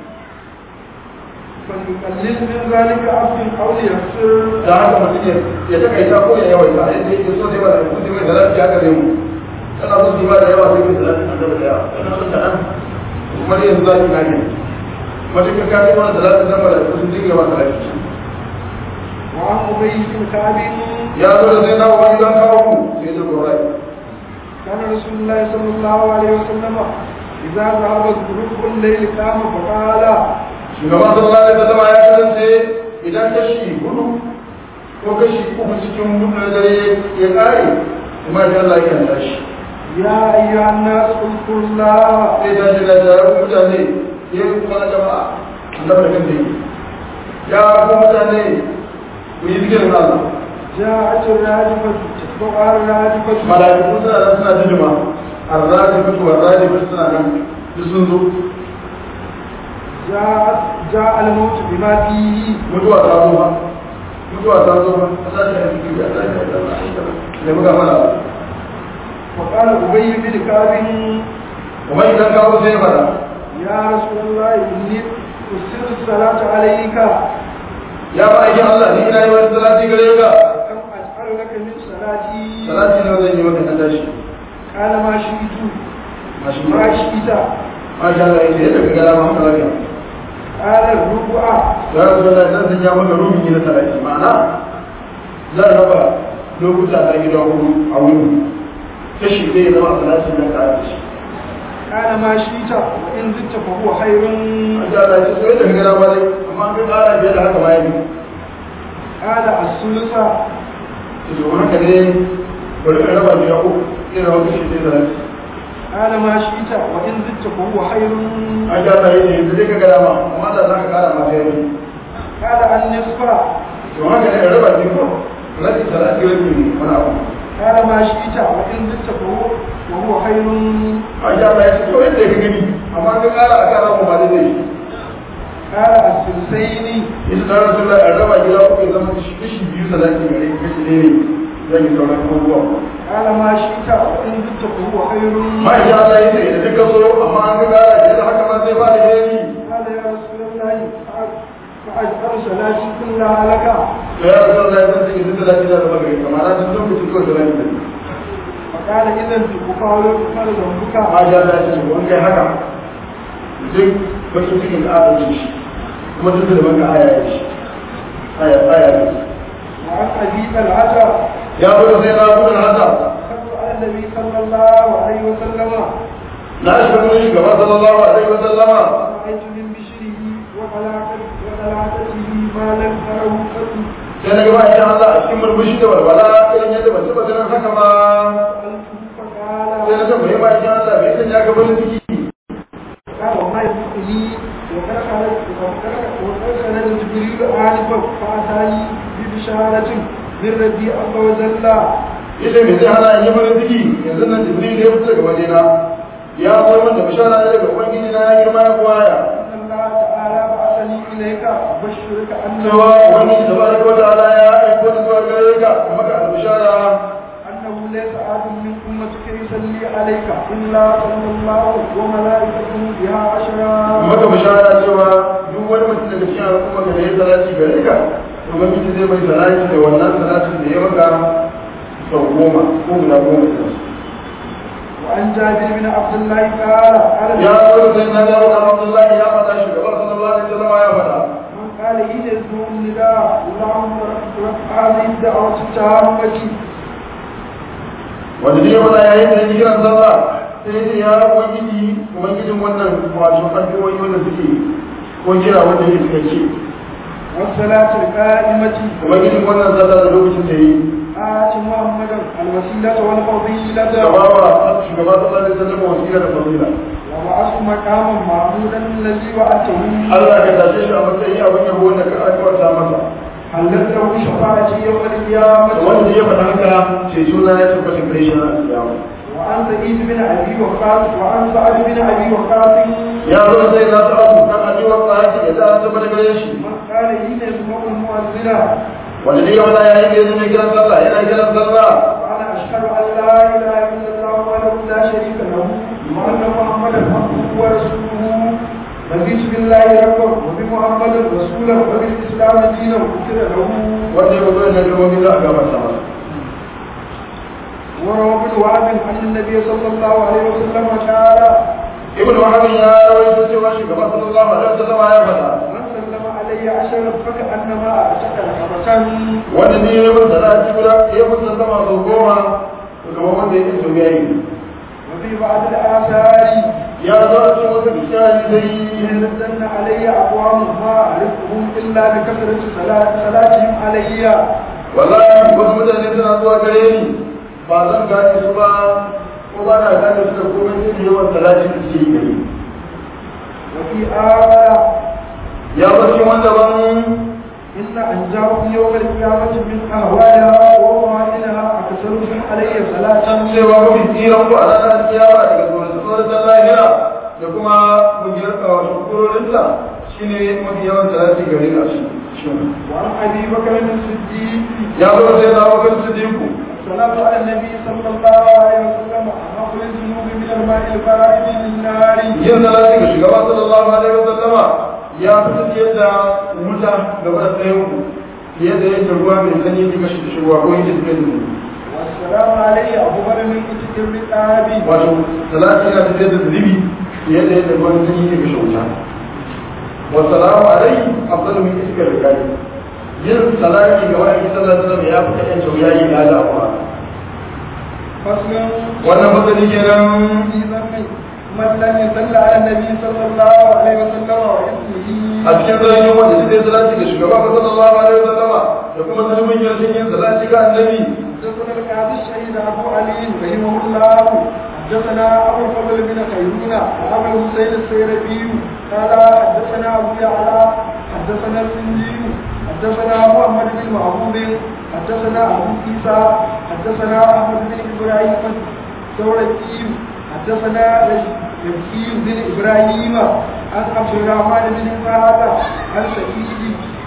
فليقلل من ذلك عبد أو ليكسر da haka mutum ya ya takaita ko ya yawaita yadda yake so sai mala'iku sai mai salati haka zai mu kana so su ba da yawa sai mai salati an gaba da yawa kana so ta an kuma ne yanzu za ki gane matuƙa ka kai wani salati zan mala'iku sun dinga ba salati وعن أبي بن كعب ya zo da sai na wani don kawo ku sai da gorai كان رسول الله صلى الله عليه وسلم إذا ذهب ظروف الليل قام فقال shugaban sallallahu alaihi wasallam ya kasance idan kashi hudu ko kashi uku cikin hudu na dare ya kare kuma da Allah ya tashi يا أيها الناس اذكروا الله sai ta shi da jarar mutane ya yi kuma na jama'a annabi da kan dai ya ku mutane ku yi zikirin Allah جاءت الراجفة تتبعها الراجفة mala'iku suna nan suna jijima arraji fito arraji fito suna nan duk sun zo جاءت جاء الموت بما فيه mutuwa ta zo ba mutuwa ta zo ba a sashi a cikin ya sashi a cikin da muka mana وقال أبي بن كعب kuma idan kawo sai fara يا رسول الله إني أسر الصلاة عليك ya ba aikin Allah ni ina yi wani salati gare ka كم أجعل لك من صلاتي salati ne zan yi maka na tashi قال ما شئت mashi ما ma شئت masha Allah ya ce yadda ka gara ma haka lafiya قال الربع ya rasu da zan sanya maka rubin na salati ma'ana zan raba lokuta na gida hudu a wuri kashi zai zama a salati na ka da shi قال ما شئت وإن زدت فهو خير an ji Allah ya ce so yadda ka gara ma dai amma an ka kara fiye da haka ma ya bi قال الثلث to haka ne bari ka raba gida uku zai zama kashi zai salati قال ما شئت وإن زدت فهو خير an ji Allah ya ce yanzu dai ka gara ma amma da za ka kara ma sai ya bi قال النصف to haka ne raba gida ko salati salati wani wani abu قال ما شئت وإن زدت فهو وهو خير an ji Allah ya ce to yadda ka gani amma an ka kara a kara ma ba dai zai قال الثلثين ita ta rasu da raba gida uku ya zama kashi biyu sadaki gare ka kashi ne zan yi sauran abubuwa قال ما شئت وإن زدت فهو خير ma insha Allah yace idan duka so amma an ga gara da haka ma sai ba da yayi قال يا رسول الله فأجعل صلاتي كلها لك to ya rasu da zan yi duk sadaki da zama gare ka ma na tun sun kuci kawai sadaki da فقال إذا تقال قال ذنبك ma insha Allah yace wani kai haka duk bakin cikin da aka ci shi kuma duk da banka aya ya shi aya aya ne وعن أبي طلحة ya fito sai na gudun hasa صلوا على النبي صلى الله عليه وسلم na shi gudun shi gaba sallallahu alaihi wa sallama رأيت من بشره وطلاقته وطلاقته ما لم تره قط sai na gaba insha Allah a cikin murmushi da walwala irin yadda ban taba ganin haka ba سألته sai na فقال tambaye ma insha Allah bai san ya ga farin ciki قال وما يدخلني وقد خرجت وقد خرج جبريل آنفا فأتاني ببشارة من ربي عز وجل yace me zai hana in yi farin ciki yanzu nan Jibril ya fito daga wajena ya zo min da bishara ne daga ubangiji na ya girma ya kuwaya أن الله تعالى بعثني إليك أبشرك أنه cewa ubangiji tabaraka wa ta'ala ya aiko ni zuwa gare ka maka albishara أنه ليس أحد من أمتك يصلي عليك إلا صلى الله وملائكته بها عشرا maka bishara cewa duk wani mutum daga cikin al'umma ka da ya salati gare ka ubangiji zai mai salati da wannan salatin da ya maka sau goma ko guda goma da su وعن جابر بن عبد الله قال قال ya zo sai na ga wa Abdullahi ya faɗa shugaba sallallahu alaihi wasallam ya faɗa من قال حين يسمع النداء اللهم رب هذه الدعوة التامة wanda ne wala yayin da yake kiran sallah sai ya ce ya ubangiji ubangijin wannan wato addu'o'i wanda suke ko kira wanda yake suka ce والصلاة القائمة ubangijin wannan sallah da lokacin da yi آت محمدا الوسيلة والفضيلة shugaba shugaba sallallahu alaihi wasallam wasila da fadila وبعث مقاما محمودا الذي وعدته Allah ka tashe shi a matsayin abin yabo wanda ka aiwata masa حلت له شفاعتي يوم القيامة wanda ya faɗa haka ce suna ya tabbata kai shi na kiyama وعن سعيد بن ابي وقاص وعن سعد بن ابي وقاص ya zo sai na ta abu kan abi wa qati ya ta tabbata gare shi من قال حين يسمع المؤذن wanda ne wala yayin da yanzu ne kiran sallah yana kiran sallah وانا اشهد ان لا اله الا الله وحده لا شريك له وان محمدا عبده ورسوله رضيت بالله ربا وبمحمد رسولا وبالاسلام دينا وكفر له wanda ya zo ne kalmomi za a gabata masa وروى ابن وهب عن النبي صلى الله عليه وسلم قال ibn wahab ya rawaito cewa shugaba sallallahu alaihi wasallam ya faɗa من سلم علي عشرا فكانما اعتق رقبه wanda ne ya mun salati guda ya mun sallama sau goma to kamar wanda ya ce ya yi وفي بعض الآثار ya zo a cikin wata bishari dai ينزلن علي أقوام ما أعرفهم إلا بكثرة صلاة صلاتهم علي wallahi wasu mutane suna zuwa gare ni ba zan gane su ba ko ba na gane su da komai sai da yawan salati da suke yi gare ni وفي آية ya bar shi wanda ban إن أنجاهم يوم القيامة من أهوالها أخيركم علي صلاة cewa mafi tsiran ku a ranar kiyama daga tsoron lahira da kuma mugiyar wato kurorinta shine mafi yawan salati gare ka shi وعن أبي بكر الصديق ya zo sai na bakar sidiku الصلاة على النبي صلى الله عليه وسلم أخذ الذنوب من الماء البارد للنار yin salati ga shugaba sallallahu alaihi wasallama ya fi yadda wuta gaba da tsayin ku fiye da yadda ruwa mai sanyi ke kashe da shugaba ko yake suke da والسلام عليه أبو بكر من كتب الرقاب wato salati yana tafiyar da zunubi fiye da yadda ruwan sanyi ke kashe wuta wasalamu alaihi afdalu min iskar rikari yin salati ga wani sallallahu alaihi wasallam ya fi kaɗan tauyayi ga Allah فصل wannan fasali kenan في ذنب من لم يصل على النبي صلى الله عليه وسلم واسمه a cikin zargin wanda suka yi salati ga shugaba ba sallallahu alaihi wasallama da kuma zunubin yin yin salati ga annabi حدثنا القاضي الشهيد ابو علي رحمه الله حدثنا ابو الفضل بن خيرون وابو الحسين السيربي قال حدثنا ابو يعلى حدثنا السندي حدثنا محمد بن محمود حدثنا ابو عيسى حدثنا احمد بن ابراهيم الثوري حدثنا يزكي بن ابراهيم عن عبد الرحمن بن سعد عن سعيد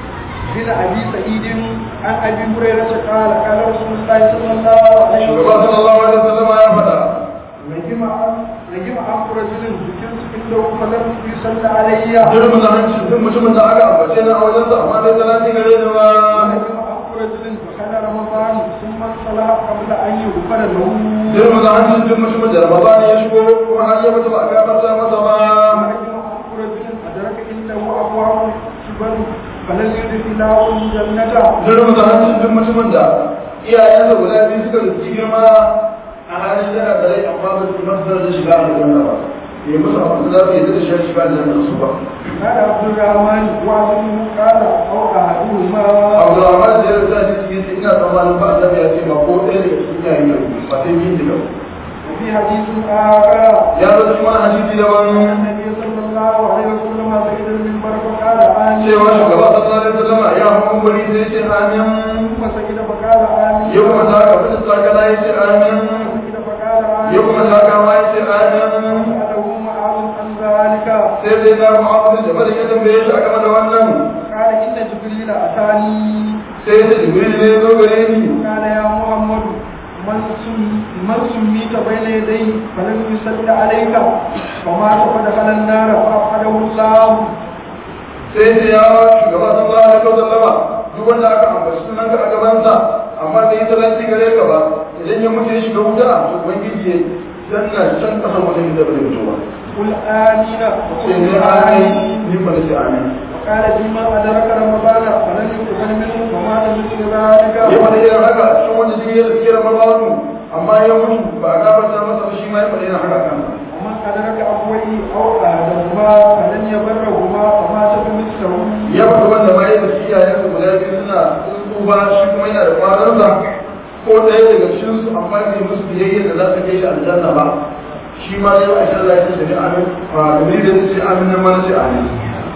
بن ابي سعيد عن ابي هريره قال قال رسول الله صلى الله عليه shugaba وسلم sallallahu alaihi wasallama ya faɗa نجم نجم عن رجل ذكرت عنده فلم يصلى علي jirgin da hanci duk mutumin da aka ambace na a wajensa amma bai salati gare ni ba نجم عن رجل دخل رمضان ثم صلى قبل ان يغفر له jirgin da hanci duk mutumin da ramadan ya shigo kuma har ya mutu ba a gafarta masa ba نجم عن رجل ادرك عنده ابواب كبر فلن يدخله الجنه jirgin da hanci duk mutumin da iyayensa guda biyu suka rufi girma a halin yana da rai amma ba su masu da shiga a aljanna ba ya musu abu da za su yi da shi shiga aljanna su ba قال عبد الرحمن وعظمه قال او احدهما Abdulrahman da ya rasa shi cikin sai ina tsammanin ba annabi ya ce ba ko ɗaya daga cikin yayin yau ba sai yin diga وفي حديث اخر ya zo cikin wani hadisi da wani النبي صلى الله عليه وسلم سيد المنبر فقال آمين cewa shugaba sallallahu alaihi wasallam ya hawo guri sai ce amin ثم سجد فقال آمين ya kuma ta ka fita sakala ya ce amin سجد فقال آمين ya kuma ta kama ya ce amin سأله معاذ عن ذلك sai dai na mu'abbin da bada ya tambaye shi a game da wannan قال إن جبريل أتاني sai da jibril ne ya zo gare ni قال يا محمد من سم من سميت بين يديه فلم يصل عليك فمات فدخل النار فأبعده الله sai ce ya shugaba sallallahu alaihi wasallam duk wanda aka ambaci sunan ka a gabansa amma da ita lanti gare ka ba idan ya mutu ya shiga wuta to ubangiji ya danna can kasar mutum da bai mutu ba قل آمين sai ne وقل amin آمين ni fa nace amin وقال فيما أدرك رمضان فلن يقبل منه ومات مثل ذلك ya faɗi irin haka cikin wanda shi ya tsike da mabawatu amma ya mutu ba a gafarta masa ba shi ma ya faɗi irin haka kansa ومن أدرك أبويه أو أحدهما فلن يبرهما فمات بمثله ya faɗi wanda ma ya tafi iyayensa guda biyu suna tsufa shi kuma yana da kwanansa ko ɗaya daga cikinsu amma bai musu biyayya da za su kai shi aljanna ba shi ma yau a shan lafiya da ni amin a gani da ce amin nan ma na ce amin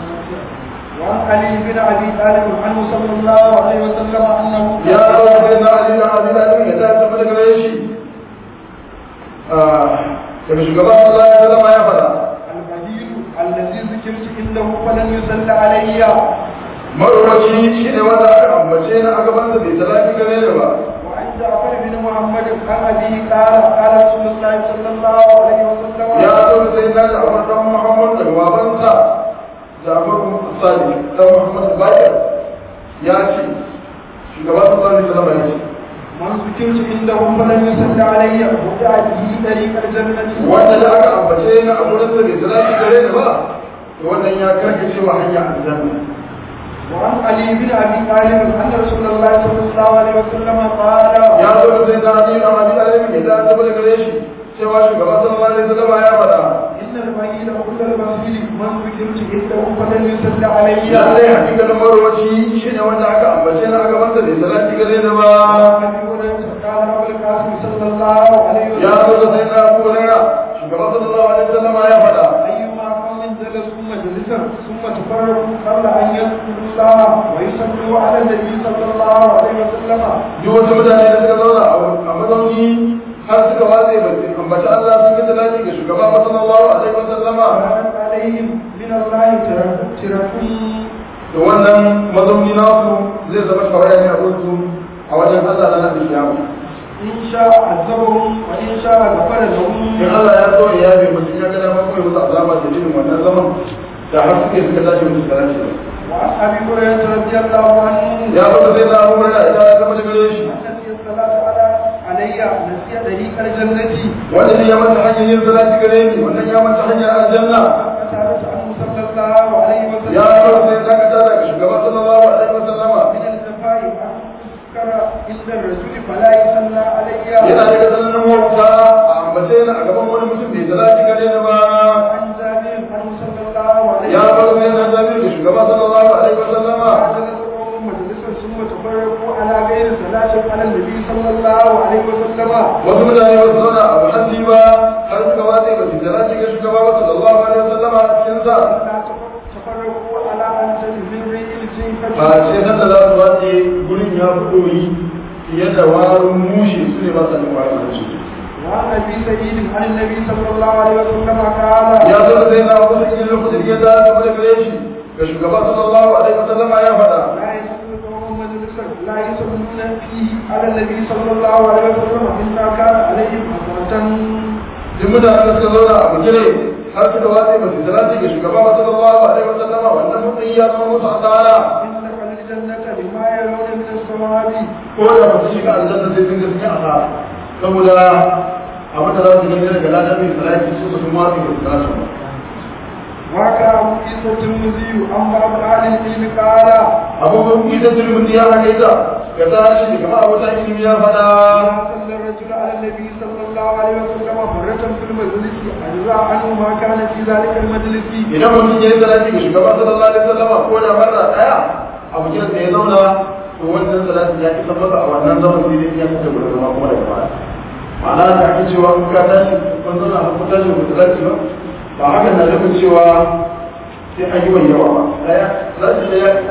وعن علي بن أبي طالب عنه صلى الله عليه وسلم أنه ya rawa sai na ali na abi da ya ta tafi daga gare shi daga shugaban Allah ya zama ya faɗa البديل الذي ذكرت عنده فلن يصل علي marwaci shi ne wanda aka ambace na a gaban da bai talaki gare ni ba وعن جعفر بن محمد عن أبيه قال قال رسول الله صلى الله عليه وسلم ya zo sai na Ja'far dan Muhammad da babansa Ja'far Sadiq dan Muhammad Bakir ya ce shugaban sallallahu alaihi wasallam ya ce من ذكرت عنده فلن يصل علي ودع به طريق الجنة wanda da aka ambace na a gurin da bai talaki gare ni ba to wannan ya karkace wa hanya aljanna وعن علي بن ابي طالب ان رسول الله صلى الله عليه وسلم قال ya zo da sai na Ali dan Abi Talib ya ta tafi daga gare shi cewa shugaban sallallahu alaihi wasallam ya faɗa ان البعيد كل المسجد من ذكرت عنده فلن يصل علي ya dai hakikalin marwaci shi ne wanda aka ambace na a gaban da bai talaki gare ni ba ابي هريره قال ابو القاسم صلى الله عليه ya zo وسلم da sai na Abu Hurairah shugaban sallallahu alaihi wasallam ya faɗa ايما قوم جلسوا مجلسا مجلسا ثم تفرقوا قبل أن يذكروا الله ويصلوا على النبي صلى الله عليه وسلم duk wasu mutane da suka zauna a mazauni har suka watse ba su ambaci Allah sun yi talati ga shugaba sallallahu alaihi wa sallama وكانت عليهم من الله تركوا da wannan mazauni nasu zai zama shawara ne a kursu a wajen Allah na nan kiyama إن شاء عذبهم وإن شاء غفر لهم in Allah ya so ya yabe mutum ya ga dama kawai musu azaba da jinin wannan zaman da har suke suka tashi musu talati وعن أبي هريرة رضي الله عنه ya zo sai na Abu Hurairah idan ya zama da gare shi نسي الصلاة على علي نسي طريق الجنة wanda ne ya manta hanyar yin salati gare ni wannan ya manta hanyar aljanna فسألت عنه صلى الله عليه وسلم ya zo sai ya dakata daga shugaba sallallahu alaihi wa sallama من الجفاء أن أذكر عند الرسول فلا يصلى علي yana daga tsananin wauta a ambace ni a gaban wani mutum bai salati gare ni ba عن جابر عنه صلى الله عليه ya وسلم bar sai na zabi da shugaba sallallahu alaihi wa sallama فجلس القوم مجلسا ثم تفرقوا على غير صلاة على النبي صلى الله عليه وسلم wasu mutane ba su zauna a muhalli ba har suka watse ba su salati ga shugaba ba sallallahu alaihi wa sallama a cikin sa لا تفرقوا على أن تنزل الجنة ba sai nan da za su watse gurin ya fi doyi fiye da warin mushe su ne ba sa yin warin hanci وعن ابي سعيد عن النبي صلى الله عليه وسلم قال ya zo da sai na wasu cikin lokacin ya da su da gare shi ga shugaba sallallahu alaihi wa sallama ya faɗa لا يسلم قوم مجلسا لا يصلون فيه على النبي صلى الله عليه وسلم الا كان عليهم حسرة duk mutanen da suka zauna a bugire har suka watse ba su salati ga shugaba ba sallallahu alaihi wa sallama wannan mutum ya zama musu asara ان الجنة لما يرون من الثواب ko da ba su shiga aljanna sai sun ga sun yi asara saboda abin da za su gani daga ladan mai salati su su kuma su ba su salati ba وكان عيسى الترمذي عن بعض اهل العلم قال abubuwan isa turmuti ya haka ita ga tashi da kama abota ilimi ya faɗa صلى الرجل على النبي صلى الله عليه وسلم مرة في المجلس أجزاء عنه ما كان في ذلك المجلس idan mutum ya yi salati ga shugaba sallallahu alaihi wasallama ko da marra daya a bukin da ya zauna to wannan salati ya isa masa a wannan zaman sai dai ya fita gurin zama kuma daga baya ma'ana da ake cewa in ka tashi kun zauna a kun tashi ku salati ba ba haka na nufin cewa sai an yi wa yawa ba daya salati da ya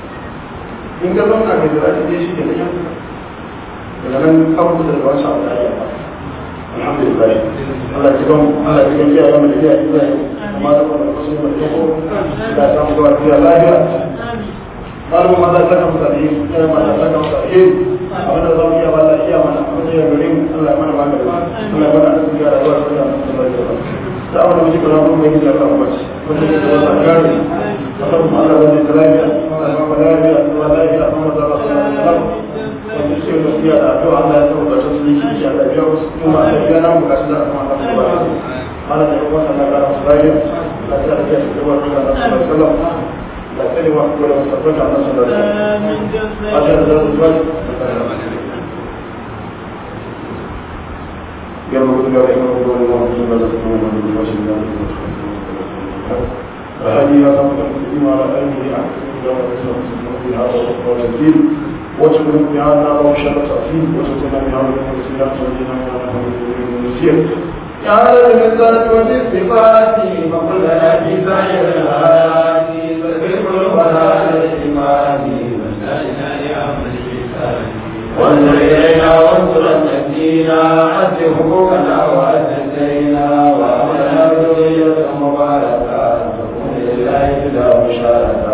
in ka zauna ga salati dai shi ke da yan daga nan abubuwa da ba su abu da ya ba alhamdulillah Allah ya ban Allah ya ban iyayen mu da iyayen iyayen amma da kuma wasu mu da ko da ta mu zuwa lafiya lafiya malamu ma za ta kan mutane ya ma za ta kan mutane abin da za mu iya Allah iya mana abin da ya gare mu Allah ya mana ba da Allah ya mana da ya rayuwa da Allah da abin da muke kana mun mai da Allah ba shi wanda ya da Allah gare Allah mu Allah wanda ya lafiya Allah ya ba lafiya Allah lafiya Allah da Allah wanda ke da fiya da addu'a Allah ya tsoro da su ne shi ya da biya wasu kuma da biya nan bukaci da kuma Allah ya ba Allah ya ba Allah ya ba su lafiya Allah ya ya da wa da Allah sallallahu alaihi wasallam la tsare wa ko da tabbata Allah sallallahu alaihi wasallam Allah ya da su يوم يقول يوم يقول الله سبحانه وتعالى فهذه أصابت المسلمين على آله أحسن في هذا القول الدين واذكر بهذا وشر تأثير وتتنا بهذا المسيرات ودينا من المسير يا رب الذات والصفات وقل لنا في سائر الآيات فذكر الولاء الإيمان وسائنا لأمر الإحسان وانظر إلينا وانصر تهدينا أد حقوقنا وأد دينا وأمرنا بذرية مباركة تكون لله بلا مشاركة